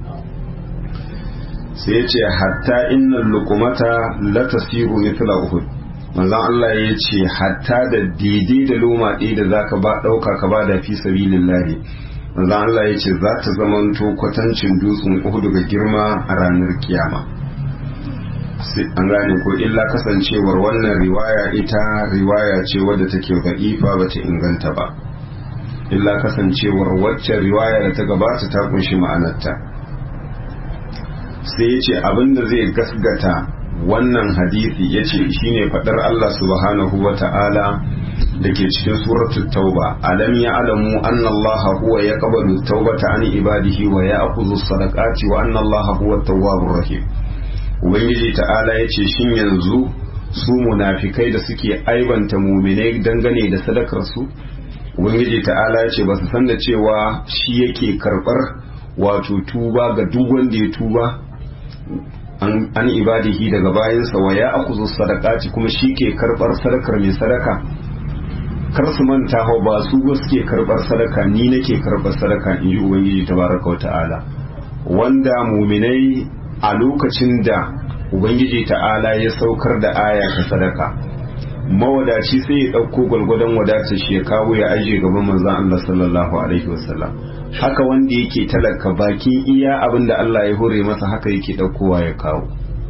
sai ce hatta innal luqmata la tasiru mithla uhud manzon Allah ya ce hatta da daidai da loma ɗaya da zaka ba ɗauka ka ba da fi sabilillahi manzon Allah ya ce za ta zamanto kwatancin dutsen uhud ga girma a ranar kiyama an gane ko illa kasancewar wannan riwaya ita riwaya ce wadda take da'ifa ba ta inganta ba illa kasancewar waccan riwaya da ta gabata ta kunshi ma'anarta sai ya ce abinda zai gasgata wannan hadisi ya ce shine faɗar Allah subhanahu wa ta'ala da ke cikin suratul tauba alam ya alamu anna Allah huwa ya qabalu taubata an ibadihi wa ya akuzu sadaqati wa anna Allah huwa tawwabur rahim ubangiji ta'ala ya ce shin yanzu su munafikai da suke aibanta muminai dangane da sadakar su ubangiji ta'ala ya ce ba su san da cewa shi yake karbar wato tuba ga duk wanda ya tuba an ibadihi daga bayansa wa ya akuzu sadaqati kuma shi ke karbar sadakar mai sadaka kar su manta hau ba su ba suke karbar sadaka ni nake karbar sadaka in ji ubangiji tabaraka wa ta'ala wanda muminai a lokacin da ubangiji ta'ala ya saukar da aya ta sadaka mawadaci sai ya ɗauko gwalgwadon wadatar shi ya kawo ya ajiye gaban manzon Allah sallallahu alaihi wasallam haka wanda yake talaka bakin iya abin da Allah ya hore masa haka yake ɗaukowa ya kawo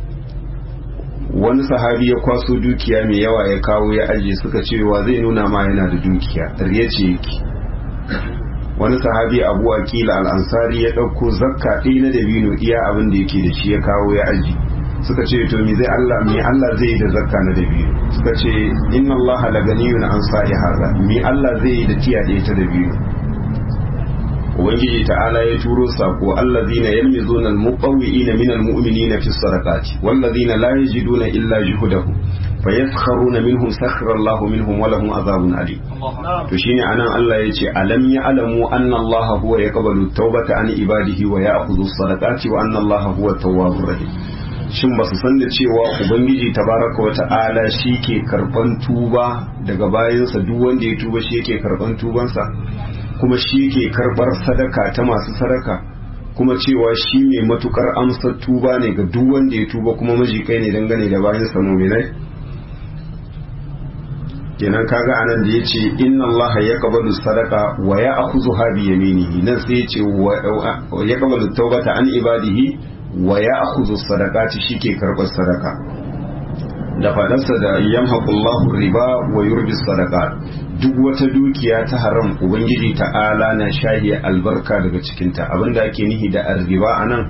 wani sahabi ya kwaso dukiya mai yawa ya kawo ya ajiye suka cewa zai nuna ma yana da dukiya riya ce yake wani sahabi abu akila al'ansari ya ɗauko zakka ɗaya na dabino iya abin da yake da shi ya kawo ya aji suka ce to me zai Allah me Allah zai yi da zakka na dabino suka ce inna Allah la ganiyun an sa'i haza me Allah zai yi da tiya ɗaya ta dabino ubangiji ta'ala ya turo sako allazina yalmizuna almuqawwi'ina minal mu'minina fi sadaqati wallazina la yajiduna illa juhudahum fayaskharuna minhum sakhara Allahu minhum wa lahum azabun alim to shine anan Allah yace alam ya'lamu anna Allah huwa yaqbalu tawbata an ibadihi wa ya'khudhu sadaqati wa anna Allah huwa tawwabur rahim shin ba su san da cewa ubangiji tabaraka wa ta'ala shi ke karban tuba daga bayansa duk wanda ya tuba shi yake karban tubansa kuma shi ke karbar sadaka ta masu sadaka kuma cewa shi mai matukar amsar tuba ne ga duk wanda ya tuba kuma majikai ne dangane da bayansa muminai kenan kaga anan da yace inna allaha yaqbalu sadaqa wa ya'khudhuha bi yaminihi nan sai yace wa yaqbalu tawbata an ibadihi wa ya'khudhu sadaqati shike karbar sadaka da fadarsa da yamhaqullahu riba wa yurbi sadaqat duk wata dukiya ta haram ubangiji ta'ala na shahi albarka daga cikinta abinda ake nihi da arriba anan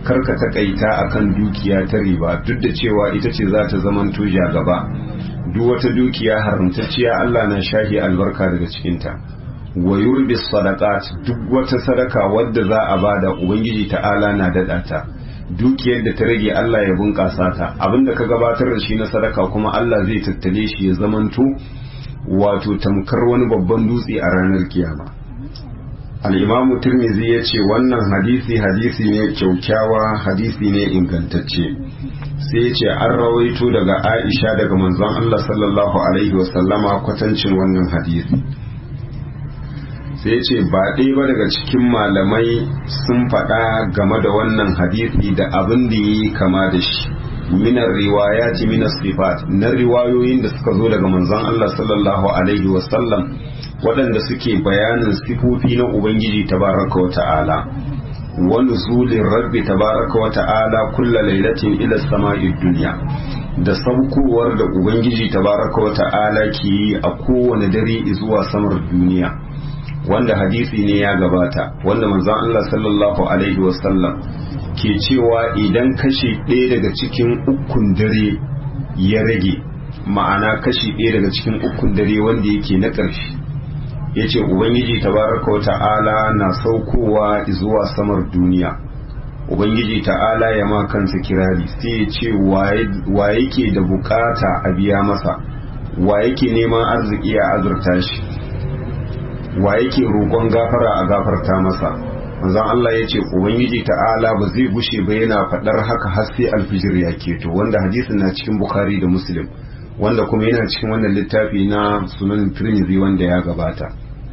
karka takaita akan dukiya ta riba duk da cewa ita ce za ta zaman tuja gaba duk wata dukiya haramtacciya Allah na shahi albarka daga cikinta wa yurbi sadaqat duk wata sadaka wadda za a bada ubangiji ta'ala na dada ta dukiyar da ta rage Allah ya bunƙasa ta abinda ka gabatar da shi na sadaka kuma Allah zai tattale shi ya zamanto wato tamkar wani babban dutse a ranar kiyama al'imamu turmizi ya ce wannan hadisi hadisi ne kyaukyawa hadisi ne ingantacce sai ya ce an rawaito daga aisha daga manzon Allah sallallahu alaihi wasallama kwatancin wannan hadisi sai ce ba ɗaya ba daga cikin malamai sun faɗa game da wannan hadisi da abin da yi kama da shi minar riwayati minas sifat na riwayoyin da suka zo daga manzon Allah sallallahu alaihi wasallam waɗanda suke bayanin sifofi na Ubangiji tabaraka wa ta'ala wa nuzulin rabbi tabaraka wa ta'ala kulla lailatin ila sama'id duniya da saukowar da Ubangiji tabaraka wa ta'ala ke yi a kowane dare zuwa samar duniya wanda hadisi ne ya gabata wanda manzon Allah sallallahu alaihi wasallam ke cewa idan kashi ɗaya daga cikin ukun dare ya rage ma'ana kashi ɗaya daga cikin ukun dare wanda yake na ƙarshe ya ce ubangiji tabaraka wa ta'ala na saukowa zuwa samar duniya ubangiji ta'ala ya ma kansa kirari sai ya ce wa yake da bukata a biya masa wa yake neman arziki a azurta shi wa yake roƙon gafara a gafarta masa manzon Allah ya ce ubangiji ta'ala ba zai gushe ba yana faɗar haka har sai alfijir ya keto wanda hadisin na cikin bukhari da muslim wanda kuma yana cikin wannan littafi na sunan tirmidhi wanda ya gabata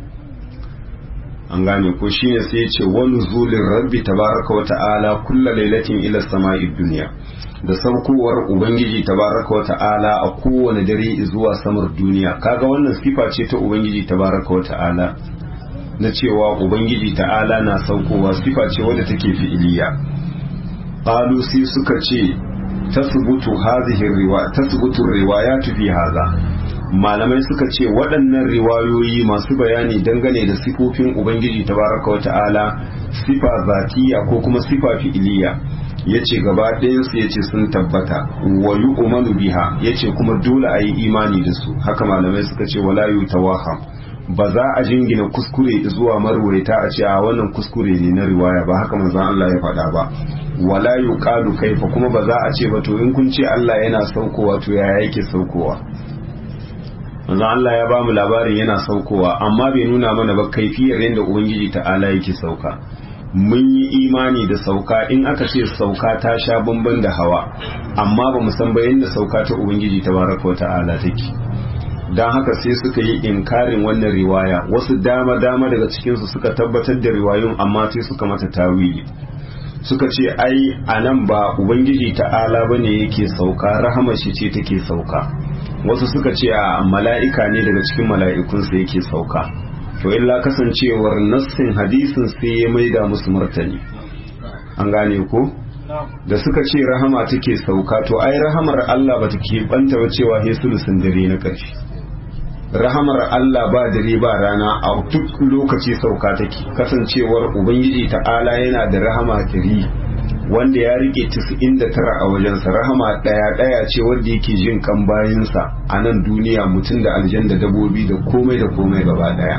an gane ko shine sai ya ce wani zulin rabbi tabaraka wa ta'ala kulla lailatin ila sama'i duniya da saukowar ubangiji tabaraka wa ta'ala a kowane dare zuwa samar duniya kaga wannan sifa ce ta ubangiji tabaraka wa ta'ala na cewa ubangiji ta'ala na saukowa sifa ce wadda take fi'iliya qalu sai suka ce tasbutu hadhihi riwaya tasbutu riwayatu fi hadha malamai suka ce waɗannan riwayoyi masu bayani dangane da sifofin ubangiji tabaraka wata'ala sifa zatiya ko kuma sifa fi'iliya yace gaba ɗayansu yace sun tabbata wa yu'manu biha yace kuma dole a yi imani da su haka malamai suka ce wala yutawaham ba za a jingina kuskure zuwa marwaita a ce a wannan kuskure ne na riwaya ba haka manzon Allah ya faɗa ba wala yuqalu kaifa kuma ba za a ce ba to in kun ce Allah yana saukowa to yaya yake saukowa manzon Allah ya ba mu labarin yana saukowa amma bai nuna mana ba kaifiyar yadda ubangiji ta'ala yake sauka mun yi imani da sauka in aka ce sauka ta sha bamban da hawa amma ba mu san ba yadda sauka ta ubangiji tabaraka wa ta'ala take don haka sai suka yi inkarin wannan riwaya wasu dama dama daga cikinsu suka tabbatar da riwayun amma sai suka mata tawili suka ce ai a nan ba ubangiji ta'ala ba ne yake sauka rahama shi ce take sauka wasu suka ce a mala'ika ne daga cikin mala'ikunsa yake sauka to illa kasancewar nassin hadisin sai ya maida musu martani an gane ko da suka ce rahama take sauka to ai rahamar Allah ba take banta ba cewa he sulusun dare na ƙarshe rahamar Allah ba dare ba rana a duk lokaci sauka take kasancewar ubangiji ta'ala yana da rahama tiri wanda ya rike 99 a wajensa rahama daya daya ce wanda yake jin kan bayinsa a nan duniya mutum da aljan da dabobi da komai da komai gaba daya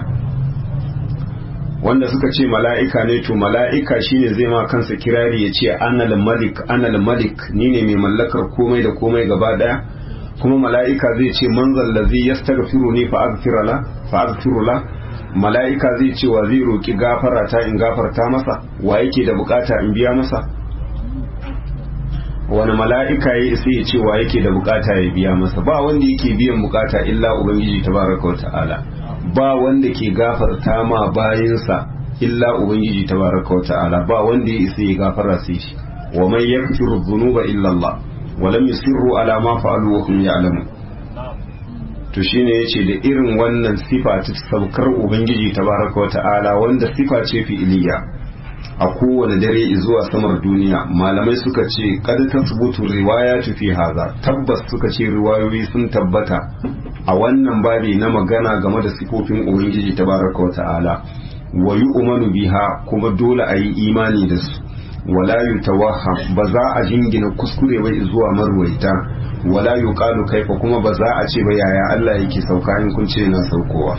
wanda suka ce mala'ika ne to mala'ika shine zai ma kansa kirari ya ce anal malik anal malik ni ne mai mallakar komai da komai gaba daya kuma mala'ika zai ce manzal lazi yastaghfiru ni fa aghfiru la mala'ika zai ce wa zai roki gafara ta in gafarta masa wa yake da bukata in biya masa wani mala'ika ya isa ya ce wa yake da bukata ya biya masa ba wanda yake biyan bukata illa ubangiji tabaraka wa ta'ala ba wanda ke gafarta ma bayinsa illa ubangiji tabaraka wa ta'ala ba wanda ya isa ya gafara sai shi wa man yaghfiru dhunuba illa Allah wa lam yusirru ala ma fa'alu wa hum ya'lamun to shine yace da irin wannan sifa ta saukar ubangiji tabaraka wa ta'ala wanda sifa ce fi'iliya a kowane dare zuwa samar duniya malamai suka ce kada tasbutu riwayatu fi haza tabbas suka ce riwayoyi sun tabbata a wannan babi na magana game da sifofin ubangiji tabaraka wa ta'ala wa yu'manu biha kuma dole a yi imani da su wala yutawahham ba za a jingina kuskure ba zuwa marwaita wala yuqalu kaifa kuma ba za a ce ba yaya Allah yake sauka in kun ce yana saukowa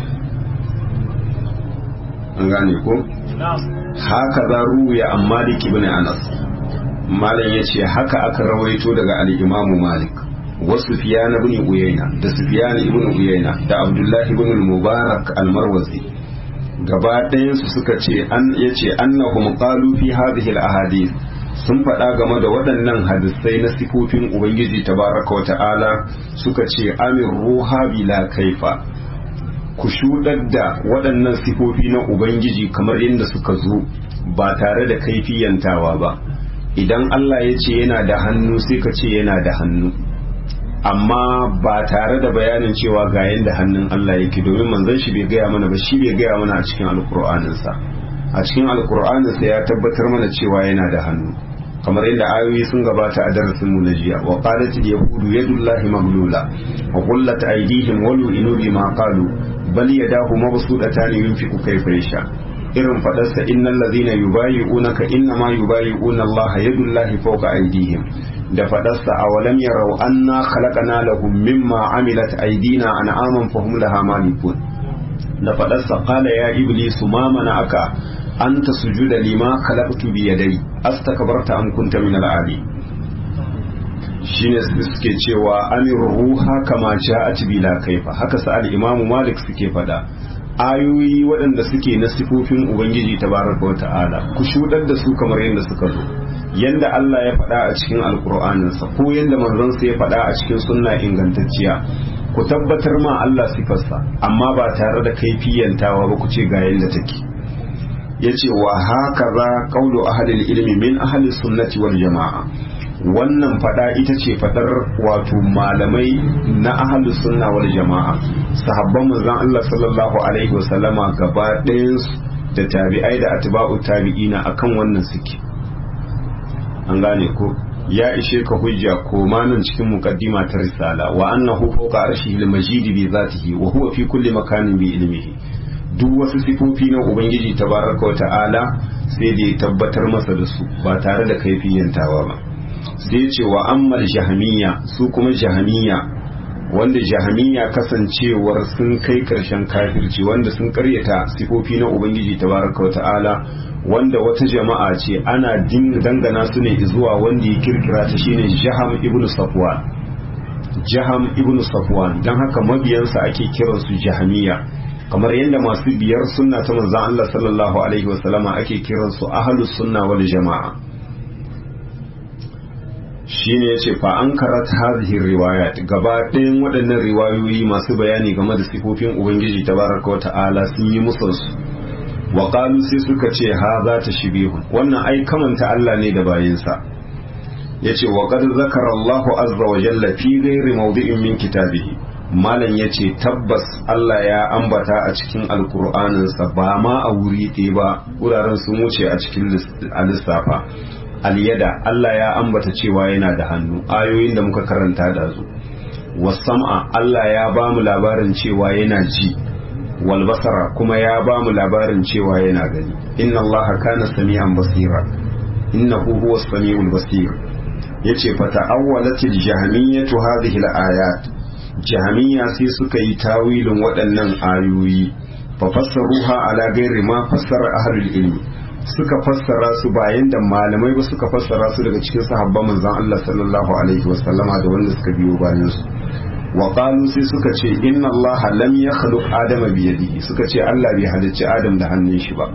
an gane ko haka za ruya an malik ibn anas malam yace haka aka rawaito daga al-imam malik wa sufyan ibn uyayna da sufyan ibn uyayna da abdullah ibn al-mubarak al-marwazi gaba ɗayan su suka ce an yace annahum qalu fi hadhihi al-ahadith sun faɗa game da waɗannan hadisai na sifofin ubangiji tabaraka wa ta'ala suka ce amin ruha bila kaifa ku shuɗar da waɗannan sifofi na ubangiji kamar yadda suka zo ba tare da kaifiyantawa ba idan Allah ya ce yana da hannu sai ka ce yana da hannu amma ba tare da bayanin cewa ga yadda hannun Allah yake domin manzon shi bai gaya mana ba shi bai gaya mana a cikin alkur'aninsa a cikin alkur'aninsa ya tabbatar mana cewa yana da hannu kamar yadda ayoyi sun gabata a darasin mu na jiya wa qalat al yahudu yadullahi maglula wa qullat aydihim wa lu'inu bima qalu bal yadahu mabsudatan yunfiqu kayfa yasha irin fadarsa innal ladhina yubayi'unaka innama yubayi'una Allah yadullahi fawqa aydihim da fadarsa awalam yarau anna khalaqna lahum mimma amilat aydina an'aman fahum laha malikun da fadarsa qala ya iblisu ma mana'aka anta sujuda lima khalaqtu bi yadai astakbarta am kunta min al-ali shine suke cewa amir ruha kama ja'at bila kaifa haka sa al-imam malik suke fada ayoyi waɗanda suke na sifofin ubangiji tabaraka wa ta'ala ku shudar da su kamar yadda suka zo yanda Allah ya faɗa a cikin alkur'aninsa ko yanda manzonsa ya faɗa a cikin sunna ingantacciya ku tabbatar ma Allah sifarsa amma ba tare da kaifiyantawa ba ku ce ga yanda take yace wa haka za qawlu ahli ilmi min ahli sunnati wal jama'a wannan fada ita ce fadar wato malamai na ahli sunna wal jama'a sahabban manzon Allah sallallahu alaihi wasallama gaba ɗayan da tabi'ai da atba'u tabi'ina akan wannan suke an gane ko ya ishe ka hujja ko nan cikin muqaddima ta risala wa annahu fawqa arshihi al-majid bi zatihi wa huwa fi kulli makanin bi ilmihi duk wasu sifofi na ubangiji tabaraka wa ta'ala sai da ya tabbatar masa da su ba tare da kaifiyantawa ba sai ce wa ammal jahamiyya su kuma jahamiyya wanda jahamiyya kasancewar sun kai karshen kafirci wanda sun karyata sifofi na ubangiji tabaraka wa ta'ala wanda wata jama'a ce ana dangana su ne zuwa wanda ya kirkira ta shine jaham ibnu safwan jaham ibnu safwan don haka mabiyansa ake kiransu jahamiyya kamar yadda masu biyar sunna ta manzon Allah sallallahu alaihi wasallama ake kiransu ahlus sunna wal jama'a shine yace fa an karat hadhihi riwayat gaba ɗayan waɗannan riwayoyi masu bayani game da sifofin ubangiji tabaraka wa ta'ala sun yi musu wa qalu sai suka ce ha za ta shibihu wannan ai kamanta Allah ne da bayinsa yace wa qad zakara Allahu azza wa jalla fi ghairi mawdi'in min kitabihi malam ya ce tabbas Allah ya ambata a cikin alkur'aninsa ba ma a wuri ɗaya ba wuraren sun wuce a cikin lissafa alyada Allah ya ambata cewa yana da hannu ayoyin da muka karanta da su wasam'a Allah ya ba mu labarin cewa yana ji walbasara kuma ya ba mu labarin cewa yana gani inna Allah kana sami'an basira innahu huwa samiul basir yace fa ta'awwalatil jahmiyatu hadhihi al-ayat jami'a sai suka yi tawilin waɗannan ayoyi fa fassaruha ala gairi ma fassara ahlul ilmi suka fassara su bayan da malamai ba suka fassara su daga cikin sahabban manzon Allah sallallahu alaihi wasallama da wanda suka biyo bayan su wa qalu sai suka ce inna Allah lam yakhluq adama bi yadihi suka ce Allah bai halicci Adam da hannun shi ba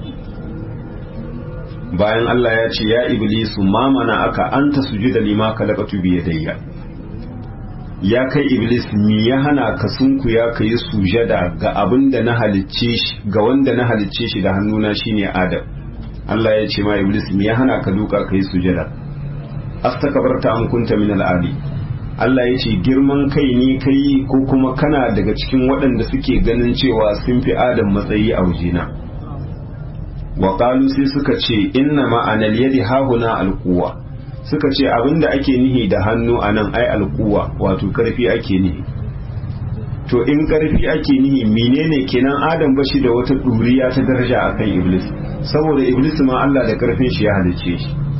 bayan Allah ya ce ya iblisu ma mana aka anta sujuda lima khalaqatu bi yadayya ya kai iblis mi ya hana ka sunkuya ka yi sujada ga abin da na halicce shi ga wanda na halicce shi da hannuna shine adam Allah ya ce ma iblis mi ya hana ka duka ka yi sujada astakabarta an kunta min al'adi Allah ya ce girman kai ne kai ko kuma kana daga cikin waɗanda suke ganin cewa sun fi adam matsayi a wajena wa sai suka ce inna ma'anal yadi hahuna alquwa suka ce abinda ake nihi da hannu a nan ai alkuwa wato karfi ake nihi to in karfi ake nihi menene kenan adam ba shi da wata ɗuriya ta daraja akan iblis saboda iblis ma Allah da karfin shi ya halicce shi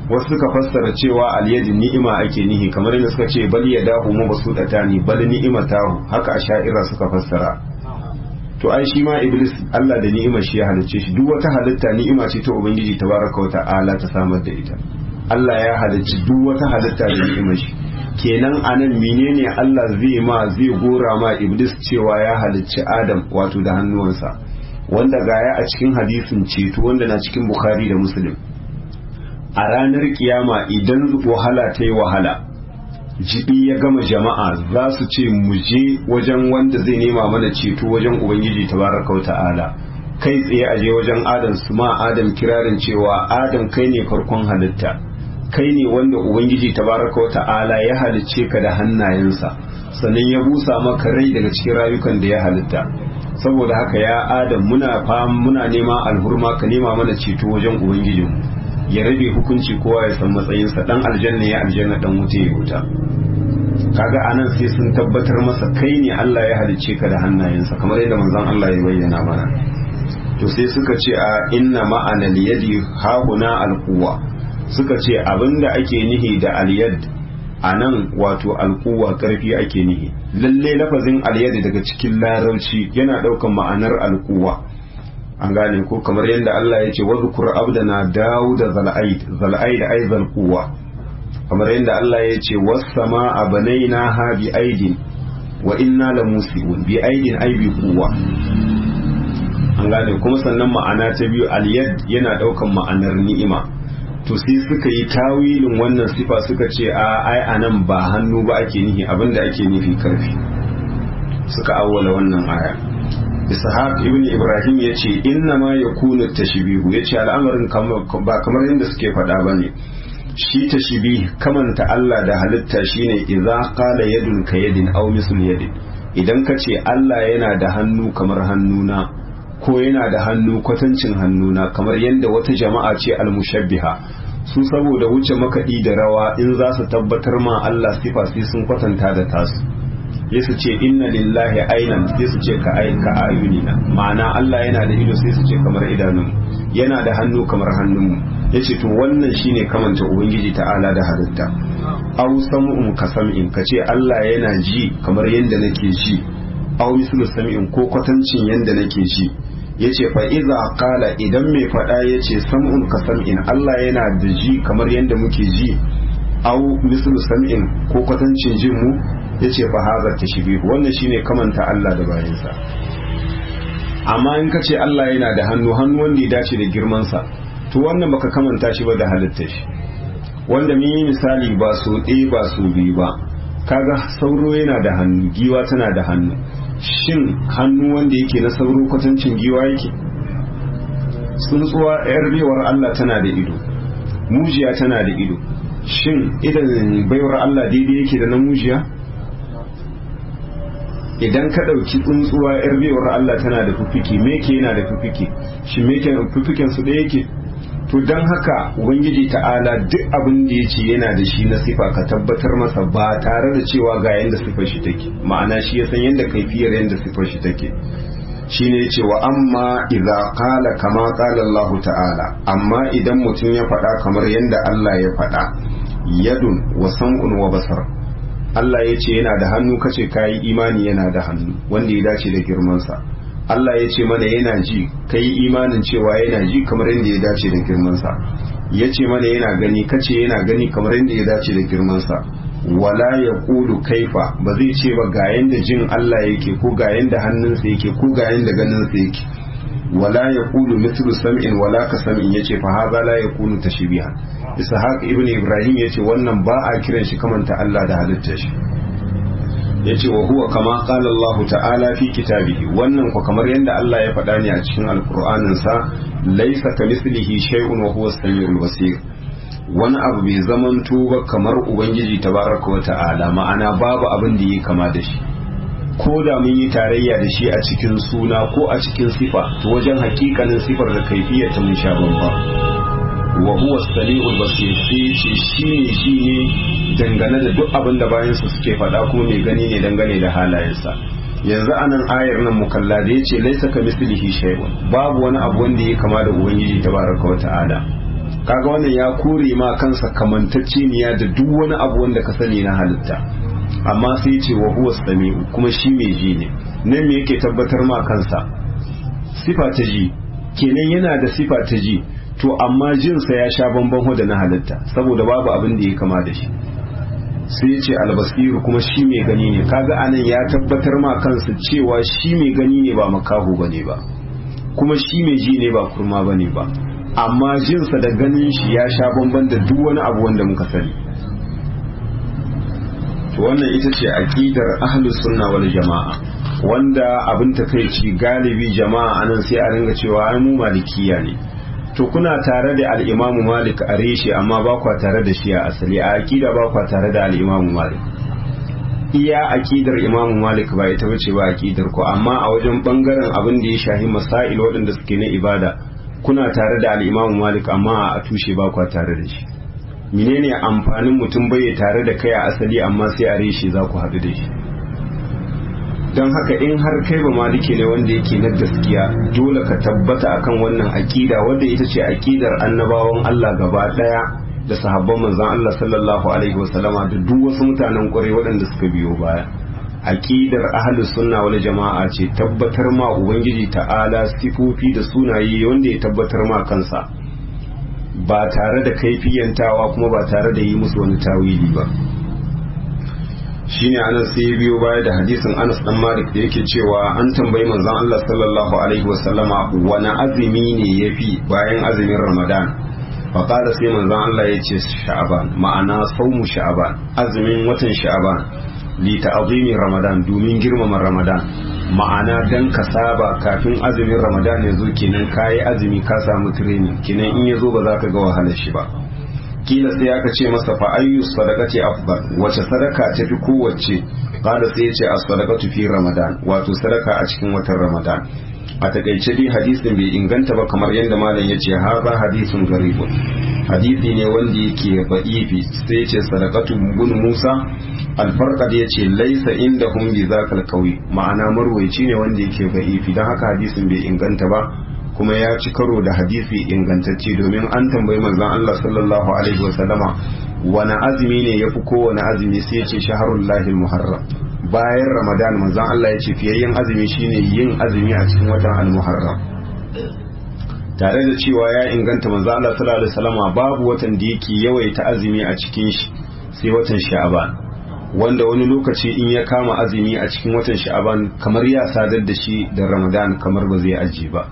wasu suka fassara cewa alyadi ni'ima ake nihi kamar yadda suka ce bal yadahu mabsudatani bal ni'imatahu haka asha'ira suka fassara to ai shi ma iblis Allah da ni'ima shi ya halicce shi duk wata halitta ni'ima ce ta ubangiji tabaraka wa ta'ala ta samar da ita Allah ya halicci duk wata halitta da ni'ima shi kenan anan menene Allah zai ma zai gora ma iblis cewa ya halicci Adam wato da hannuwansa wanda gaya a cikin hadisin ceto wanda na cikin Bukhari da Muslim a ranar kiyama idan wahala ta yi wahala jibi ya gama jama'a za su ce mu je wajen wanda zai nema mana ceto wajen ubangiji tabaraka wa ta'ala kai tsaye a je wajen adam su ma adam kirarin cewa adam kai ne farkon halitta kai ne wanda ubangiji tabaraka wa ta'ala ya halicce ka da hannayensa sannan ya busa maka rai daga cikin rayukan da ya halitta saboda haka ya adam muna fam muna nema alhurma ka nema mana ceto wajen ubangijinmu ya rabe hukunci kowa ya san matsayinsa dan aljanna ya aljanna dan wuta ya wuta kaga anan sai sun tabbatar masa kai ne Allah ya halicce ka da hannayensa kamar yadda manzon Allah ya bayyana mana to sai suka ce a inna ma'ana liyadi hahuna alquwa suka ce abinda ake nihi da alyad anan wato alquwa karfi ake nihi lalle lafazin alyad daga cikin larabci yana daukan ma'anar alquwa an gane ko kamar yadda Allah ya ce wadhkur abdana daud zal'aid zal'aid ay zalquwa kamar yadda Allah ya ce was-samaa banaynaha bi aidin wa inna lamusibun bi aidin ay bi quwwa an gane kuma sannan ma'ana ta biyu al-yad yana daukan ma'anar ni'ima to sai suka yi tawilin wannan sifa suka ce a ai anan ba hannu ba ake nihi abinda ake nufi karfi suka awwala wannan aya ishaq ibn ibrahim ya ce inna ma ya kuna tashbihu ya ce al'amarin ba kamar yadda suke faɗa ba ne shi tashbih kamanta Allah da halitta shine idza qala yadun ka yadin aw misl yadin idan ka ce Allah yana da hannu kamar hannuna ko yana da hannu kwatancin hannuna kamar yadda wata jama'a ce almushabbiha su saboda wuce makaɗi da rawa in za su tabbatar ma Allah sifa sai sun kwatanta da tasu sai su ce inna lillahi ainan sai su ce ka ka ayunina ma'ana Allah yana da ido sai su ce kamar idanun yana da hannu kamar hannunmu yace to wannan shine kamanta ubangiji ta'ala da halitta aw sam'un ka sam'in ka ce Allah yana ji kamar yanda nake ji aw mislu sam'in ko kwatancin yanda nake ji yace fa iza qala idan mai fada yace sam'un ka sam'in Allah yana da ji kamar yanda muke ji aw mislu sam'in ko kwatancin jin mu yace fa hadha tashbih wannan shine kamanta Allah da bayansa amma in ka ce Allah yana da hannu hannu wanda ya dace da girman sa to wannan baka kamanta shi ba da halittar shi wanda mun yi misali ba so ɗaya ba so biyu ba kaga sauro yana da hannu giwa tana da hannu shin hannu wanda yake na sauro kwatancin giwa yake tsuntsuwa yar bewar Allah tana da ido mujiya tana da ido shin idan baiwar Allah daidai yake da na mujiya idan ka ɗauki tsuntsuwa yar bewar Allah tana da fufiki meke yana da fufiki shi meke fufiken su ɗaya yake to don haka ubangiji ta'ala duk abin da ya ce yana da shi na sifa ka tabbatar masa ba tare da cewa ga yadda sifar shi take ma'ana shi ya san yadda kaifiyar yadda sifar shi take shine ya ce wa amma idza qala kama qala Allah ta'ala amma idan mutum ya faɗa kamar yadda Allah ya faɗa yadun wa sam'un wa basar Allah ya ce yana da hannu kace kayi imani yana da hannu wanda ya dace da girmansa Allah ya ce mana yana ji ka yi imanin cewa yana ji kamar yadda ya dace da girmansa ya ce mana yana gani kace yana gani kamar yadda ya dace da girmansa wala ya kulu kaifa ba zai ce ba ga yadda jin Allah yake ko ga yadda hannunsa yake ko ga yadda ganinsa yake wala ya kulu mithlu sam'in wala ka sam'in yace fa hadha la yakunu tashbihan ishaq ibn ibrahim yace wannan ba a kiran shi kamanta Allah da halittar shi yace wa huwa kama qala Allah ta'ala fi kitabihi wannan ko kamar yadda Allah ya faɗa ne a cikin alqur'anin sa laysa kamithlihi shay'un wa huwa as-sami'ul basir wani abu bai zamanto ba kamar ubangiji tabaraka wa ta'ala ma'ana babu abin da yi kama da shi ko da mun yi tarayya da shi a cikin suna ko a cikin sifa to wajen hakikanin sifar da kaifiyar ta mun sha bamba wa huwa as-sami'ul basir sai ce shi ne shi ne dangane da duk abin da bayansa suke faɗa kuma mai gani ne dangane da halayensa yanzu anan ayar nan mukalla da yace laisa ka mislihi shay'un babu wani abu wanda ya kama da ubangiji tabaraka wa ta'ala kaga wannan ya kore ma kansa kamantacceniya da duk wani abu wanda ka sani na halitta amma sai ce wa huwa sami'u kuma shi mai ji ne nan me yake tabbatar ma kansa sifa ta ji kenan yana da sifa ta ji to amma jinsa ya sha bamban da na halitta saboda babu abin da ya kama da shi sai ya ce albasiru kuma shi mai gani ne kaga anan ya tabbatar ma kansa cewa shi mai gani ne ba makaho bane ba kuma shi mai ji ne ba kurma bane ba amma jinsa da ganin shi ya sha bamban da duk wani abu wanda muka sani to wannan ita ce aqidar ahlus sunna wal jamaa wanda abin takeici galibi jama'a anan sai a ringa cewa ai mu malikiya ne to kuna tare da al-imamu malik a reshe amma ba kwa tare da shi a asali a aqida ba kwa tare da al-imamu malik iya aqidar imamu malik ba ita bace ba aqidar ko amma a wajen bangaren abin da ya shahi masail waɗanda suke na ibada kuna tare da al-imamu malik amma a tushe ba kwa tare da shi menene amfanin mutum bai tare da kai a asali amma sai a reshe za ku haɗu da shi don haka in har kai ba maliki ne wanda yake na gaskiya dole ka tabbata akan wannan aƙida wanda ita ce aƙidar annabawan Allah gaba ɗaya da sahabban manzon Allah sallallahu alaihi wasallama da duk wasu mutanen ƙwarai waɗanda suka biyo baya aƙidar ahlus sunna wal jama'a ce tabbatar ma ubangiji ta'ala sifofi da sunaye wanda ya tabbatar ma kansa ba tare da kaifiyantawa kuma ba tare da yi musu wani tawili ba shine anas sai biyo baya da hadisin Anas dan Malik da yake cewa an tambayi manzon Allah sallallahu alaihi wasallama wani azumi ne yafi bayan azumin Ramadan fa qala sai manzon Allah yace Sha'ban ma'ana saumu Sha'ban azumin watan Sha'ban li ta'zimi Ramadan domin girmama Ramadan ma'ana dan ka saba kafin azumin Ramadan ya zo kenan kai azumi ka samu training kenan in ya zo ba za ka ga wahalar shi ba kila sai aka ce masa fa ayyu sadaqati afdal wace sadaka ta fi kowace kada sai ya ce as-sadaqatu fi ramadan wato sadaka a cikin watan ramadan a takaice dai hadisin bai inganta ba kamar yadda malam ya ce haza hadisun garibun hadisi ne wanda yake ba'ifi sai ya ce sadaqatu bin musa alfarqad ya ce laisa indahum bi zakal qawi ma'ana marwaici ne wanda yake ba'ifi dan haka hadisin bai inganta ba kuma ya ci karo da hadisi ingantacce domin an tambayi manzon Allah sallallahu alaihi wa sallama wani azumi ne yafi kowane azumi sai ya ce shahrul lahil muharram bayan ramadan manzon Allah ya ce fiyayyen azumi shine yin azumi a cikin watan al-muharram tare da cewa ya inganta manzon Allah sallallahu alaihi wasallama babu watan da yake yawaita azumi a cikin shi sai watan sha'ban wanda wani lokaci in ya kama azumi a cikin watan sha'ban kamar ya sadar da shi da ramadan kamar ba zai aji ba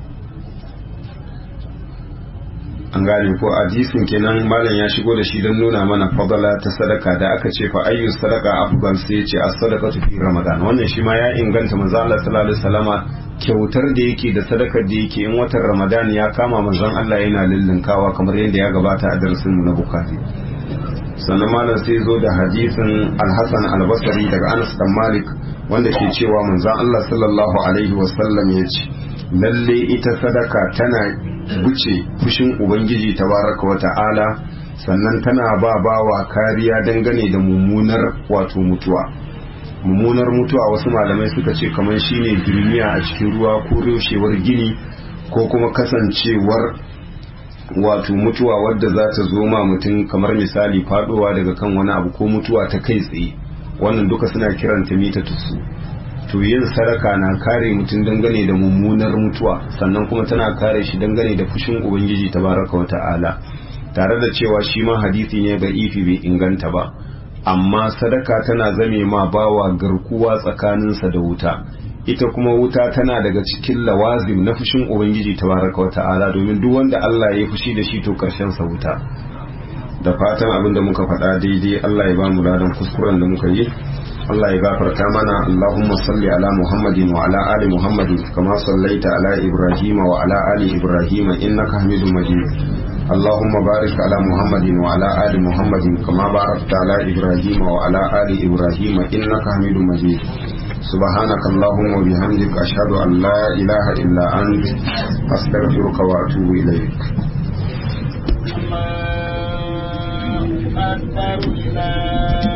an gane ko hadisin kenan malam ya shigo da shi don nuna mana fadala ta sadaka da aka ce fa ayyu sadaka afdal sai ce as-sadaqatu fi ramadan wannan shi ma ya inganta manzo Allah sallallahu alaihi wasallama kyautar da yake da sadakar da yake in watan ramadan ya kama manzon Allah yana lullunkawa kamar yadda ya gabata a darasin mu na bukhari sannan malam sai zo da hadisin al-hasan al-basri daga Anas dan Malik wanda ke cewa manzon Allah sallallahu alaihi wasallam ya ce lalle ita sadaka tana buce fushin ubangiji tabaraka wa ta'ala sannan tana ba bawa kariya dangane da mummunar wato mutuwa mummunar mutuwa wasu malamai suka ce kamar shine duniya a cikin ruwa ko rushewar gini ko kuma kasancewar wato mutuwa wadda za ta zo ma mutum kamar misali fadowa daga kan wani abu ko mutuwa ta kai tsaye wannan duka suna kiranta mita tusu to yin sadaka na kare mutum dangane da mummunar mutuwa sannan kuma tana kare shi dangane da fushin ubangiji tabaraka wata'ala tare da cewa shi ma hadisi ne ga ifi bai inganta ba amma sadaka tana zame ma bawa garkuwa tsakaninsa da wuta ita kuma wuta tana daga cikin lawazim na fushin ubangiji tabaraka wata'ala domin duk wanda Allah ya fushi da shi to karshen sa wuta da fatan abin da muka faɗa daidai Allah ya ba mu ladan kuskuren da muka yi Allah ya gafarta mana Allahumma salli ala Muhammadin wa ala ali Muhammadin kama sallaita ala Ibrahim wa ala ali Ibrahim innaka Hamidum Majid Allahumma barik ala Muhammadin wa ala ali Muhammadin kama barakta ala Ibrahim wa ala ali Ibrahim innaka Hamidum Majid سبحانك اللهم وبحمدك أشهد أن لا إله إلا أنت أستغفرك وأتوب إليك أكبر الله